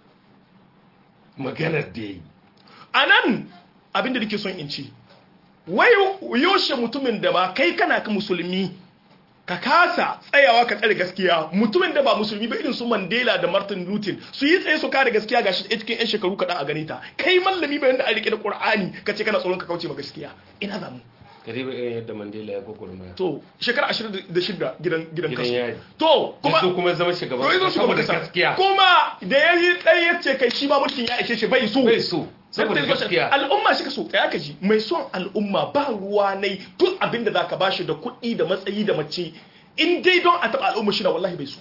maganar da ya yi a nan abinda da ke son in ci wai yoshe mutumin da ba kai kana ka musulmi ka kasa tsayawa ka tsare gaskiya mutumin da ba musulmi ba irin su Mandela da Martin Luther su yi tsaye su kare gaskiya gashi a cikin yan shekaru kaɗan a gane ta kai mallami ba yanda a rike da Qur'ani ka ce kana tsoron ka kauce ma gaskiya ina zamu kare ba irin yadda Mandela ya gugurma to shekara 26 gidan gidan kasu yari to kuma kuma kuma zama shugaban to yazo shugaban saboda kasa gaskiya kuma da yayi dai yace kai shi ma mulkin ya ishe shi bai so bai so saboda gaskiya al'umma shi ka so tsaya ka ji mai son al'umma ba ruwa nai duk abin da zaka bashi da kuɗi da matsayi da mace in dai don a taɓa al'umma shi na wallahi bai so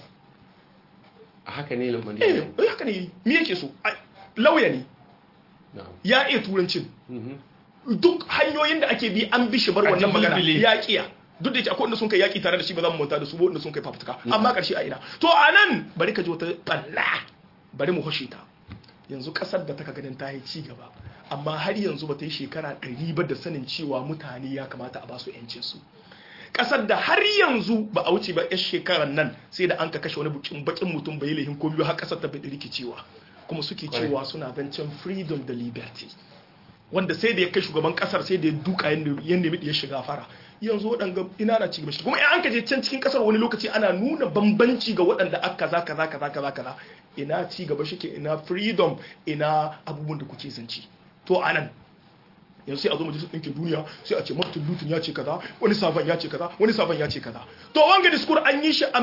a haka ne eh Mandela eh, haka ne me yake so Ai, lauya ne na'am ya iya turancin Mhm. duk hanyoyin da ake bi an bi shi bar A wannan magana jibbilbile. ya kiya duk da yake akwai wanda sun kai yaki tare da shi ba za mu manta da su ba wanda sun kai fafutuka amma karshe a ina to anan bari ka ji wata balla bari mu hoshe ta yanzu kasar da taka ganin ta yi ci gaba amma har yanzu ba ta yi shekara ɗari ba da sanin cewa mutane ya kamata a ba su yancin su kasar da har yanzu ba a wuce ba yar shekarar nan sai da an ka kashe wani bukin bakin mutum bai lahin ko biyu har kasar ta bai rikicewa kuma suke Kwarai. cewa suna zancen freedom da liberty wanda sai da ya kai shugaban kasar sai da ya duka ya nemi ya shiga fara yanzu waɗanda ina na cigaba shi kuma in an ka je can cikin kasar wani lokaci ana nuna bambanci ga waɗanda aka kaza kaza kaza kaza kaza ina ci gaba shike ina freedom ina abubuwan da kuke zanci to anan yanzu sai a zo majalisar ɗinkin duniya sai a ce martin luther ya ce kaza wani sabon ya ce kaza wani sabon ya ce kaza to wanga diskur an yi shi a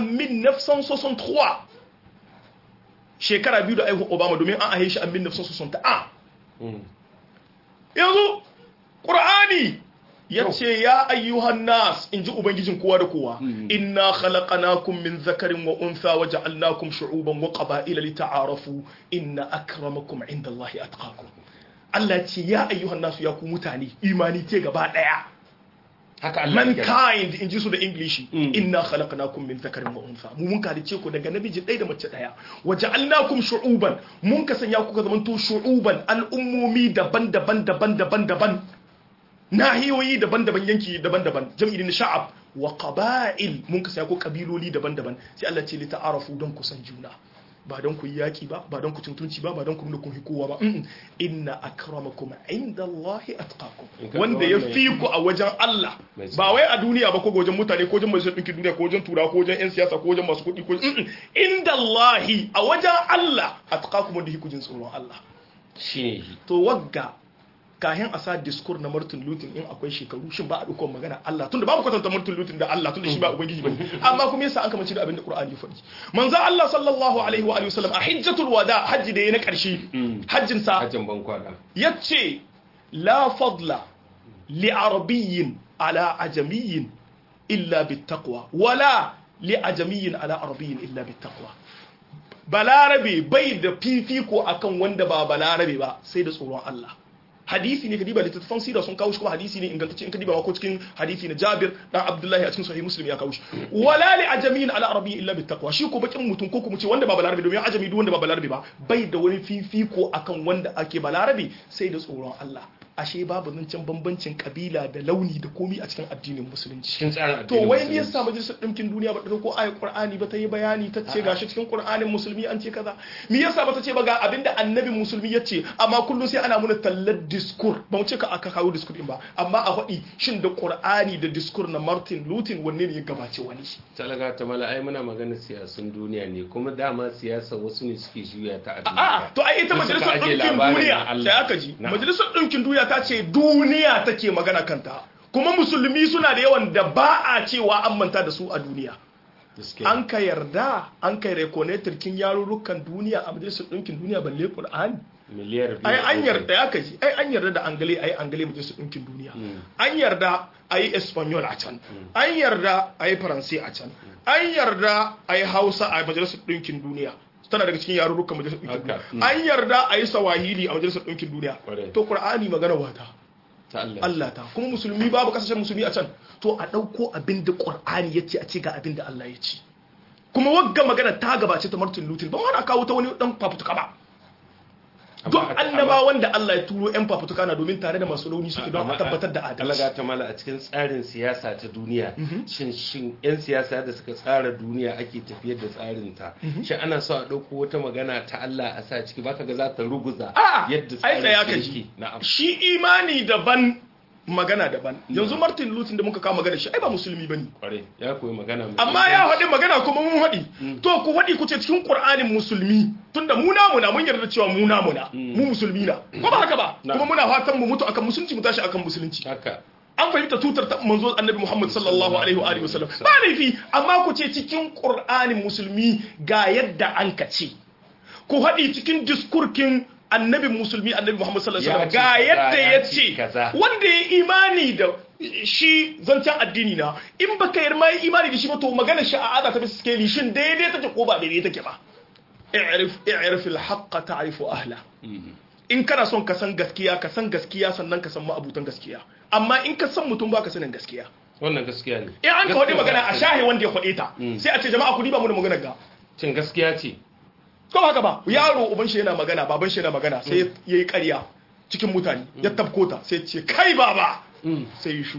1963 shekara biyu da aihu obama domin an ahe shi a 1961 Mhm. yanzu ƙur'ani ya ce ya ayyuhan nas in ji ubangijin kowa da kowa inna khalaqnakum min zakarin wa untha wa ja'alnakum shu'uban wa qaba'ila lita'arafu inna akramakum indallahi atqakum Allah ce ya ayyuhan nasu ya ku mutane imani ce gaba daya haka Allah ya kira. mankind in ji su da english Mm. inna khalaqnakum min dhakarin wa untha mu mun kalice ku daga namiji ɗaya da mace ɗaya wa ja'alnakum shu'uban mun ka sanya ku ka zamanto shu'uban al'ummomi daban-daban daban-daban daban nahiyoyi daban-daban yanki daban-daban jam'i na sha'ab wa qaba'il mun ka sanya ku kabiloli daban-daban sai Allah ce li ta'arafu don ku san juna ba don ku yi yaki ba ba don ku tuntunci ba ba don ku nuna kun kowa ba Mm-mm. inna akramakum indallahi atqakum In ka wanda ga ya wannan- fi ku a wajen Allah Mai ba wai a duniya ba ko ga wajen mutane ko wajen majalisar ɗinkin duniya ko wajen tura ko wajen 'yan siyasa ko wajen masu kuɗi ko Mm-mm. inda Allahi a wajen Allah a tuƙakum wanda hikujin tsoron Allah shine shi to wagga kahin a sa diskur na Martin Luther in akwai shekaru shin ba a dukkan magana Allah tunda babu kwatanta Martin Luther da Allah tunda shi ba ubangiji bane amma kuma yasa an kamanci da abin da Qur'ani ya faɗi manzo Allah sallallahu alaihi wa alihi wasallam a hajjatul wada hajji da yayi na ƙarshe hajjin sa hajjan ban kwana yace la fadla li arabiyyin ala ajamiyyin illa bittaqwa wala li ajamiyyin ala arabiyyin illa bittaqwa balarabe bai da fifiko akan wanda ba balarabe ba sai da tsoron Allah hadisi ne kadiba littattafan sira sun kawo shi kuma hadisi ne ingantacce in kadiba ko cikin hadisi na Jabir dan Abdullahi a cikin sahih Muslim ya kawo shi wala li ajamiyin ala arabiyyin illa bittaqwa shi ko bakin mutum ko kuma ce wanda ba balarabe domin ajami duk wanda ba balarabe ba bai da wani fifiko akan wanda ake balarabe sai da tsoron Allah ashe babu zancen bambancin kabila da launi da komi a cikin addinin musulunci cikin tsarin to addinin wai me musulunci. yasa majalisar ɗinkin duniya ba ta dauko ayat qur'ani ba ta yi bayani ta ce gashi cikin qur'anin musulmi an ce kaza me yasa ba ta ce ba ga abinda annabin musulmi ya ce amma kullum sai ana muna tallar diskur ba mu ce ka aka kawo diskur din ba amma a faɗi shin da qur'ani da diskur na martin luther wanne ne ya gabace wani talaga ta mala ai muna magana siyasun duniya ne kuma dama siyasa wasu ne suke juya ta a a'a to ai ita Da suka majalisar ajiye ɗinkin labarin duniya na Allah. sai aka ji Na'am. majalisar ɗinkin duniya ta ce duniya take magana kanta kuma musulmi suna da yawan da ba a cewa an manta da su a duniya Gaskiya. an ka yarda an kai rekonetar kin yarurrukan duniya a majalisar ɗinkin duniya balle Qur'ani miliyar biyu ai da an uku. yarda ya kaji ai an yarda da angale ai angale majalisar ɗinkin duniya an yarda ai espanyol a can an yarda ai faransai a can an yarda ai hausa a majalisar ɗinkin duniya tana daga cikin yarurrukan majalisar ɗinkin Haka, duniya an yarda a yi sawahili a majalisar ɗinkin duniya Ƙwarai. to qur'ani magana wata ta Allah Allah ta kuma musulmi babu kasashen musulmi a can to a ɗauko abin da qur'ani ya ce a ce ga abin da Allah ya ce kuma wagga magana ta gabace ta Martin Luther ba wani kawo ta wani dan fafutuka ba don Amma- annaba wanda Allah ya turo yan fafutuka na domin tare da masu rauni suke don a tabbatar da adalci alaga ta mala a cikin tsarin siyasa ta duniya shin shin yan siyasa da suka tsara duniya ake tafiyar da tsarin ta shin ana so a dauko wata magana ta Allah a sa ciki baka ga za ta ruguza a yadda ai tsaya tsarin ka sa ji yake na'am shi imani daban magana daban yanzu Martin Luther da muka kawo magana shi ai ba musulmi bane kware ya koyi magana mai amma ya faɗi magana kuma mun faɗi to ku faɗi ku ce cikin Qur'anin musulmi tunda mu namu na mun yarda cewa mu namu na mu musulmi na ko ba haka ba Na. kuma muna fatan mu mutu akan musulunci mu tashi akan musulunci haka an fahimta tutar ta manzo annabi Muhammad sallallahu alaihi wa alihi wasallam ba laifi amma ku ce cikin Qur'anin musulmi ga yadda an ka ce ku haɗi cikin diskurkin annabi musulmi annabi Muhammad sallallahu alaihi Ya wasallam ce ga kaza, yadda ya ya ce ce kaza. wanda ya imani da shi zancen addini na in baka yarma yi imani da shi ba to magana shi a ada ta bisa skeli shin daidai take ko ba daidai take ba i'rif i'rif al-haqqa ta'rifu ahla in kana son ka san gaskiya ka san gaskiya sannan ka san ma'abutan gaskiya amma in ka san mutum ba ka sanin gaskiya wannan gaskiya ne in an ka faɗi Gaskiya magana za a ta- shahe wanda ya faɗe ta sai a ce jama'a ku diba mu da maganar ga cin gaskiya ce ko ba haka ba yaro uban shi yana magana baban shi yana magana sai ya yi ƙarya cikin mutane ya tabko ta sai ce kai baba sai ya shu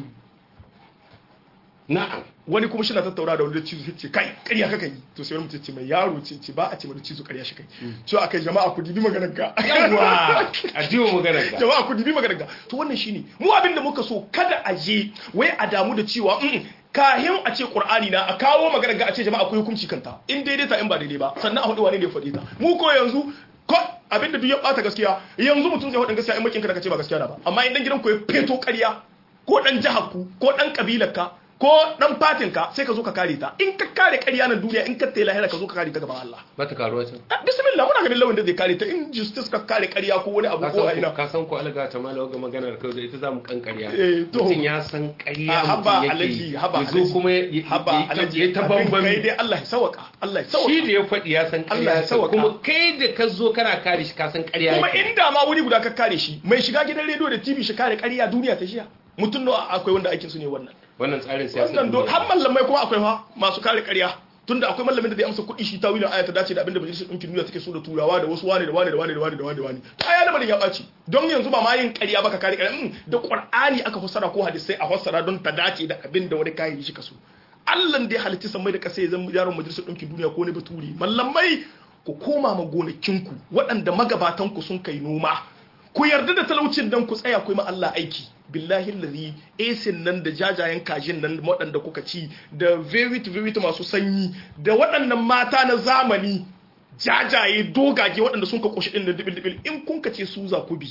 na'am wani kuma shi na tattauna da wani da cizo ce kai ƙarya kaka yi to sai wani mutum ce mai yaro ce ce ba a ce mai cizo ƙarya shi kai to akai jama'a ku dibi maganar ga yawa a jiwo magana ka jama'a ku dibi maganar ga to wannan shine mu abin da muka so kada a je wai a damu da cewa mm, kahin a ce qur'ani na a kawo maganar ga a ce jama'a ku yi hukunci kanta in daidai ta in ba daidai ba sannan a hudu wane ne ya faɗi ta mu ko yanzu ko abin da duk ya bata gaskiya yanzu mutum zai faɗin gaskiya in makin ka da kace ba gaskiya na ba amma in dan gidan ku ya feto ƙarya ko dan jihar ku ko dan kabilar ka ko dan fatin ka sai ka zo ka kare ta in ka kare ƙarya nan duniya in ka tayi lahira ka zo ka kare ta gaban Allah ba ta karuwa can Ah, bismillah muna ganin lawan da zai kare ta in justice ka kare ƙarya ko wani abu ka ko a san ina ko- ka san ko alaga ta mala ga maganar kai da ita zamu kan ƙarya Eh, to. mutum ya san ƙarya Ah, haba mutum alaji yake haba ya zo alaji. kuma ya- ya haba ya- alaji ya ta abin kai bambami dai Allah ya sawaka Allah ya shi sawaka da ya faɗi ya san Allah ya ƙarya ce, sauwaka. kuma kai da ka zo kana kare shi ka san ƙarya kuma yake. inda ma wuri guda ka kare shi mai shiga gidan rediyo da TV shi kare ƙarya duniya ta shiya mutum nawa akwai wanda aikin su ne wannan wannan tsarin siyasa wannan do har mallamai kuma akwai fa masu kare ƙarya tunda akwai mallamin da zai amsa kuɗi shi tawilin aya ta dace da abinda majalisar ɗinkin duniya take so da turawa da wasu wane da wane da wane da wane da wane da wane to aya lamarin ya ɓaci don yanzu ba ma yin ƙarya ba ka kare ƙarya mm, da ƙur'ani aka fassara ko hadisai a fassara don ta dace da abin da wani kayan shi ka so Allah da ya halitta sammai da ƙasa ya zama yaron majalisar ɗinkin duniya ko ne baturi mallamai ku koma ma gonakinku waɗanda magabatanku sun kai noma ku yarda da talaucin nan ku tsaya ku yi ma Allah aiki billahi lazi esin nan da jajayen kajin nan waɗanda kuka ci da verity verity masu sanyi da waɗannan mata na zamani jajaye dogage waɗanda sun ka ƙoshi ɗin da dibil dibil in kun ka ce su za ku bi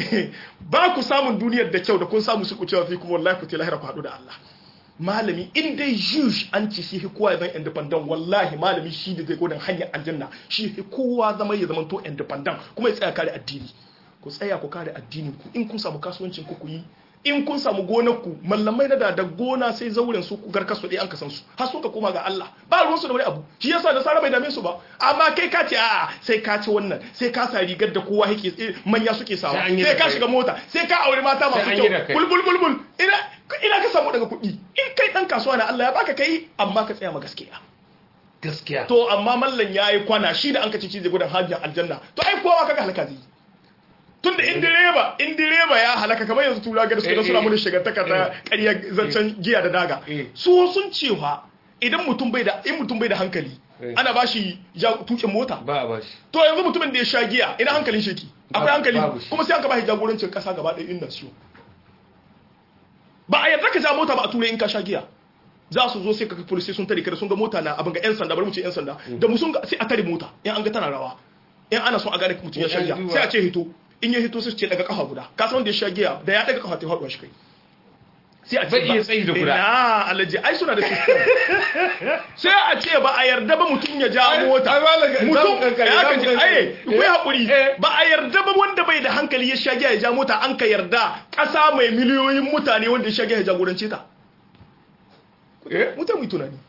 ba ku samun duniyar da kyau da kun samu su ku cewa fi kuma wallahi ku ce lahira ku haɗu da Allah malami in dai juge an ci shi kowa ya zama independent wallahi malami shi da zai godin hanyar aljanna shi kowa zama ya zama to independent kuma ya tsaya kare addini ku tsaya ku kare addinin ku in kun samu kasuwancin ku ku yi in kun samu gonar ku mallamai na da da gona sai zauren su ku garka su dai an kasan su har sun ka koma ga Allah ba ruwan su da wani abu shi yasa da sara bai dame su ba amma kai ka ce a'a sai ka ci wannan sai ka sa rigar da kowa yake eh, manya suke sawa Sai an yi sai da ka kai. shiga mota sai ka aure mata masu Sai an yi da kyau kai. bulbul bulbul ina ina ka samu daga kuɗi in kai dan kasuwa na Allah ya baka kai amma ka tsaya ma gaskiya gaskiya to amma mallan yayi kwana shi da an ka ci zai gudan hajjin aljanna to ai kowa kaga halaka zai tunda in direba in direba ya halaka kamar yanzu tura ga suka Eh, suna eh. mun shiga ta kaza ƙarya zancen giya da daga Eh. su sun cewa idan mutum bai da in mutum bai da hankali Eh. ana bashi ja tukin mota ba a bashi to yanzu mutumin da ya sha giya ina hankalin sheki akwai Babu- hankali babu shi. kuma sai an ka bashi jagorancin kasa gaba ɗaya inda siyo ba a yarda ka ja mota ba a turai in ka sha giya za su zo sai ka police sun tare kada sun ga mota na abin ga yan sanda bari mu ce yan sanda da mu sun ga sai a tare mota in an ga tana rawa in ana son a gane mutum ya sha giya sai a ce hito in ya hito sai su ce daga kafa guda ka san wanda ya sha giya da ya daga kafa ta faɗuwa shi kai sai a ce Bai iya tsayi da guda. na alaji ai suna da system sai a ce ba a yarda ba mutum ya ja Ai, mota ai, malam, za mu mutum kankare, ya za mu kaji kankare. ai ku yi haƙuri Eh. ba a yarda ba wanda bai da hankali ya sha giya ya ja mota an ka yarda ƙasa mai miliyoyin mutane wanda ya sha giya ya jagorance ta eh mutane mu yi tunani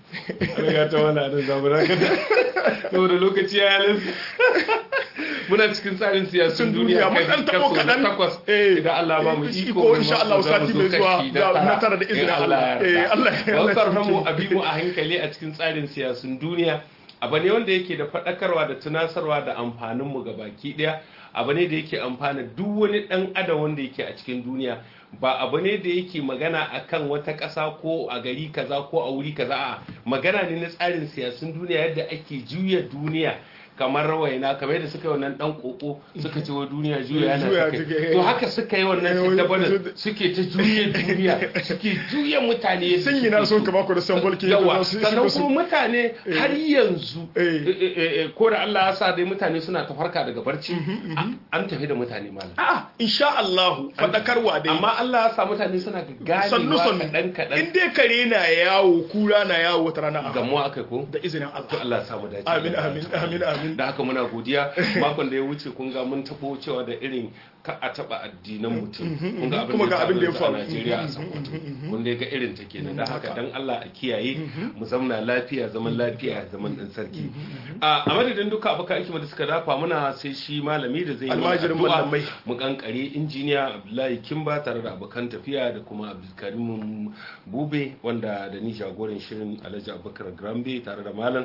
an ga ta wani adon zamuna kada saboda lokaci ya halin muna cikin tsarin siyasun duniya mun dan tabo kadan takwas eh idan Allah ba mu iko insha Allah sati mai zuwa na tara da izinin Allah eh Allah Allah mu abi mu a hankali a cikin tsarin siyasun duniya abu ne wanda yake da faɗakarwa da tunasarwa da amfanin mu ga baki ɗaya abu ne da yake amfana duk wani ɗan adam wanda yake a cikin duniya ba abu ne da yake magana akan wata ƙasa ko a gari kaza ko a wuri kaza a magana ne na tsarin siyasun duniya yadda ake juya duniya kamar rawaina kamar yadda suka yi wannan dan koko suka ce wa duniya juya yana suka to haka suka yi wannan siddabanin suke ta juya duniya suke juya mutane sun yi na son ka bako da sambol ke yawa sannan kuma mutane har yanzu ko da Allah ya sa dai mutane suna ta farka daga barci an tafi da mutane malam a'a insha Allah fadakarwa dai amma Allah ya sa mutane suna ganewa sannu sannu kadan kadan in dai kare na yawo kura na yawo wata rana a gamuwa akai ko da izinin to Allah Allah ya samu dace amin amin amin amin da haka muna godiya makon da ya wuce kun ga mun tabo cewa da irin ka a taba addinan mutum kun ga Kuma ga abin da ya a faru. Najeriya a Sokoto kun dai ga irin ta kenan da haka dan Allah a kiyaye mu zamna lafiya zaman lafiya zaman dan sarki a a madadin duka abokan aiki da suka dafa muna sai shi malami da zai yi mana Almajirin addu'a. malamai. mu kankare injiniya Abdullahi Kimba tare da abokan tafiya da kuma Abdulkarim Bube wanda da ni jagoran shirin Alhaji Abubakar Grambe tare da malam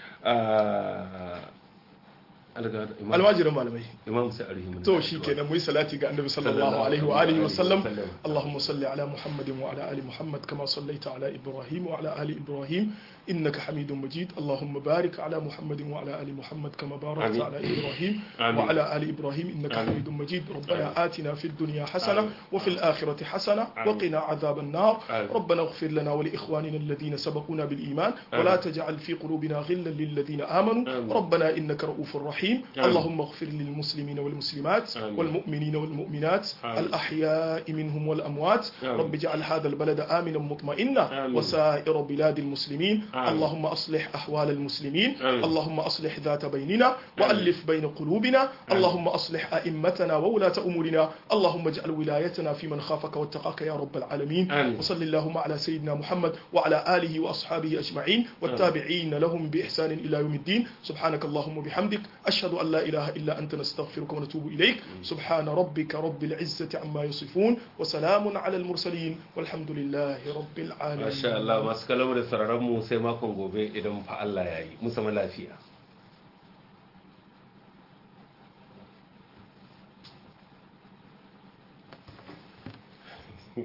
ah, alga- imam- almajirin malamai imam sai arhimu to shi kenan muyi salati ga annabi sallallahu alaihi wa alihi wa sallam اللهم صل على محمد وعلى ال محمد كما صليت على ابراهيم وعلى ال ابراهيم انك حميد مجيد اللهم بارك على محمد وعلى ال محمد كما باركت آمين. على ابراهيم آمين. وعلى ال ابراهيم انك آمين. حميد مجيد ربنا آمين. آتنا في الدنيا حسنه آمين. وفي الاخره حسنه آمين. وقنا عذاب النار آمين. ربنا اغفر لنا ولاخواننا الذين سبقونا بالايمان ولا آمين. تجعل في قلوبنا غلا للذين امنوا آمين. ربنا انك رؤوف رحيم آمين. اللهم اغفر للمسلمين والمسلمات آمين. والمؤمنين والمؤمنات آمين. الأحياء منهم والأموات آمين. رب اجعل هذا البلد آمنا مطمئنا آمين. وسائر بلاد المسلمين آمين. اللهم أصلح أحوال المسلمين آمين. اللهم أصلح ذات بيننا وألف بين قلوبنا اللهم أصلح أئمتنا وولاة أمورنا اللهم اجعل ولايتنا في من خافك واتقاك يا رب العالمين آمين. وصل اللهم على سيدنا محمد وعلى آله وأصحابه أجمعين والتابعين لهم بإحسان إلى يوم الدين سبحانك اللهم وبحمدك أشهد أن لا إله إلا أنت نستغفرك ونتوب إليك سبحان ربك رب العزة عما يصفون وسلام على المرسلين والحمد لله رب العالمين Masha Allah masu kalamu da sararin mu sai makon gobe idan fa Allah ya yi. Musamman lafiya.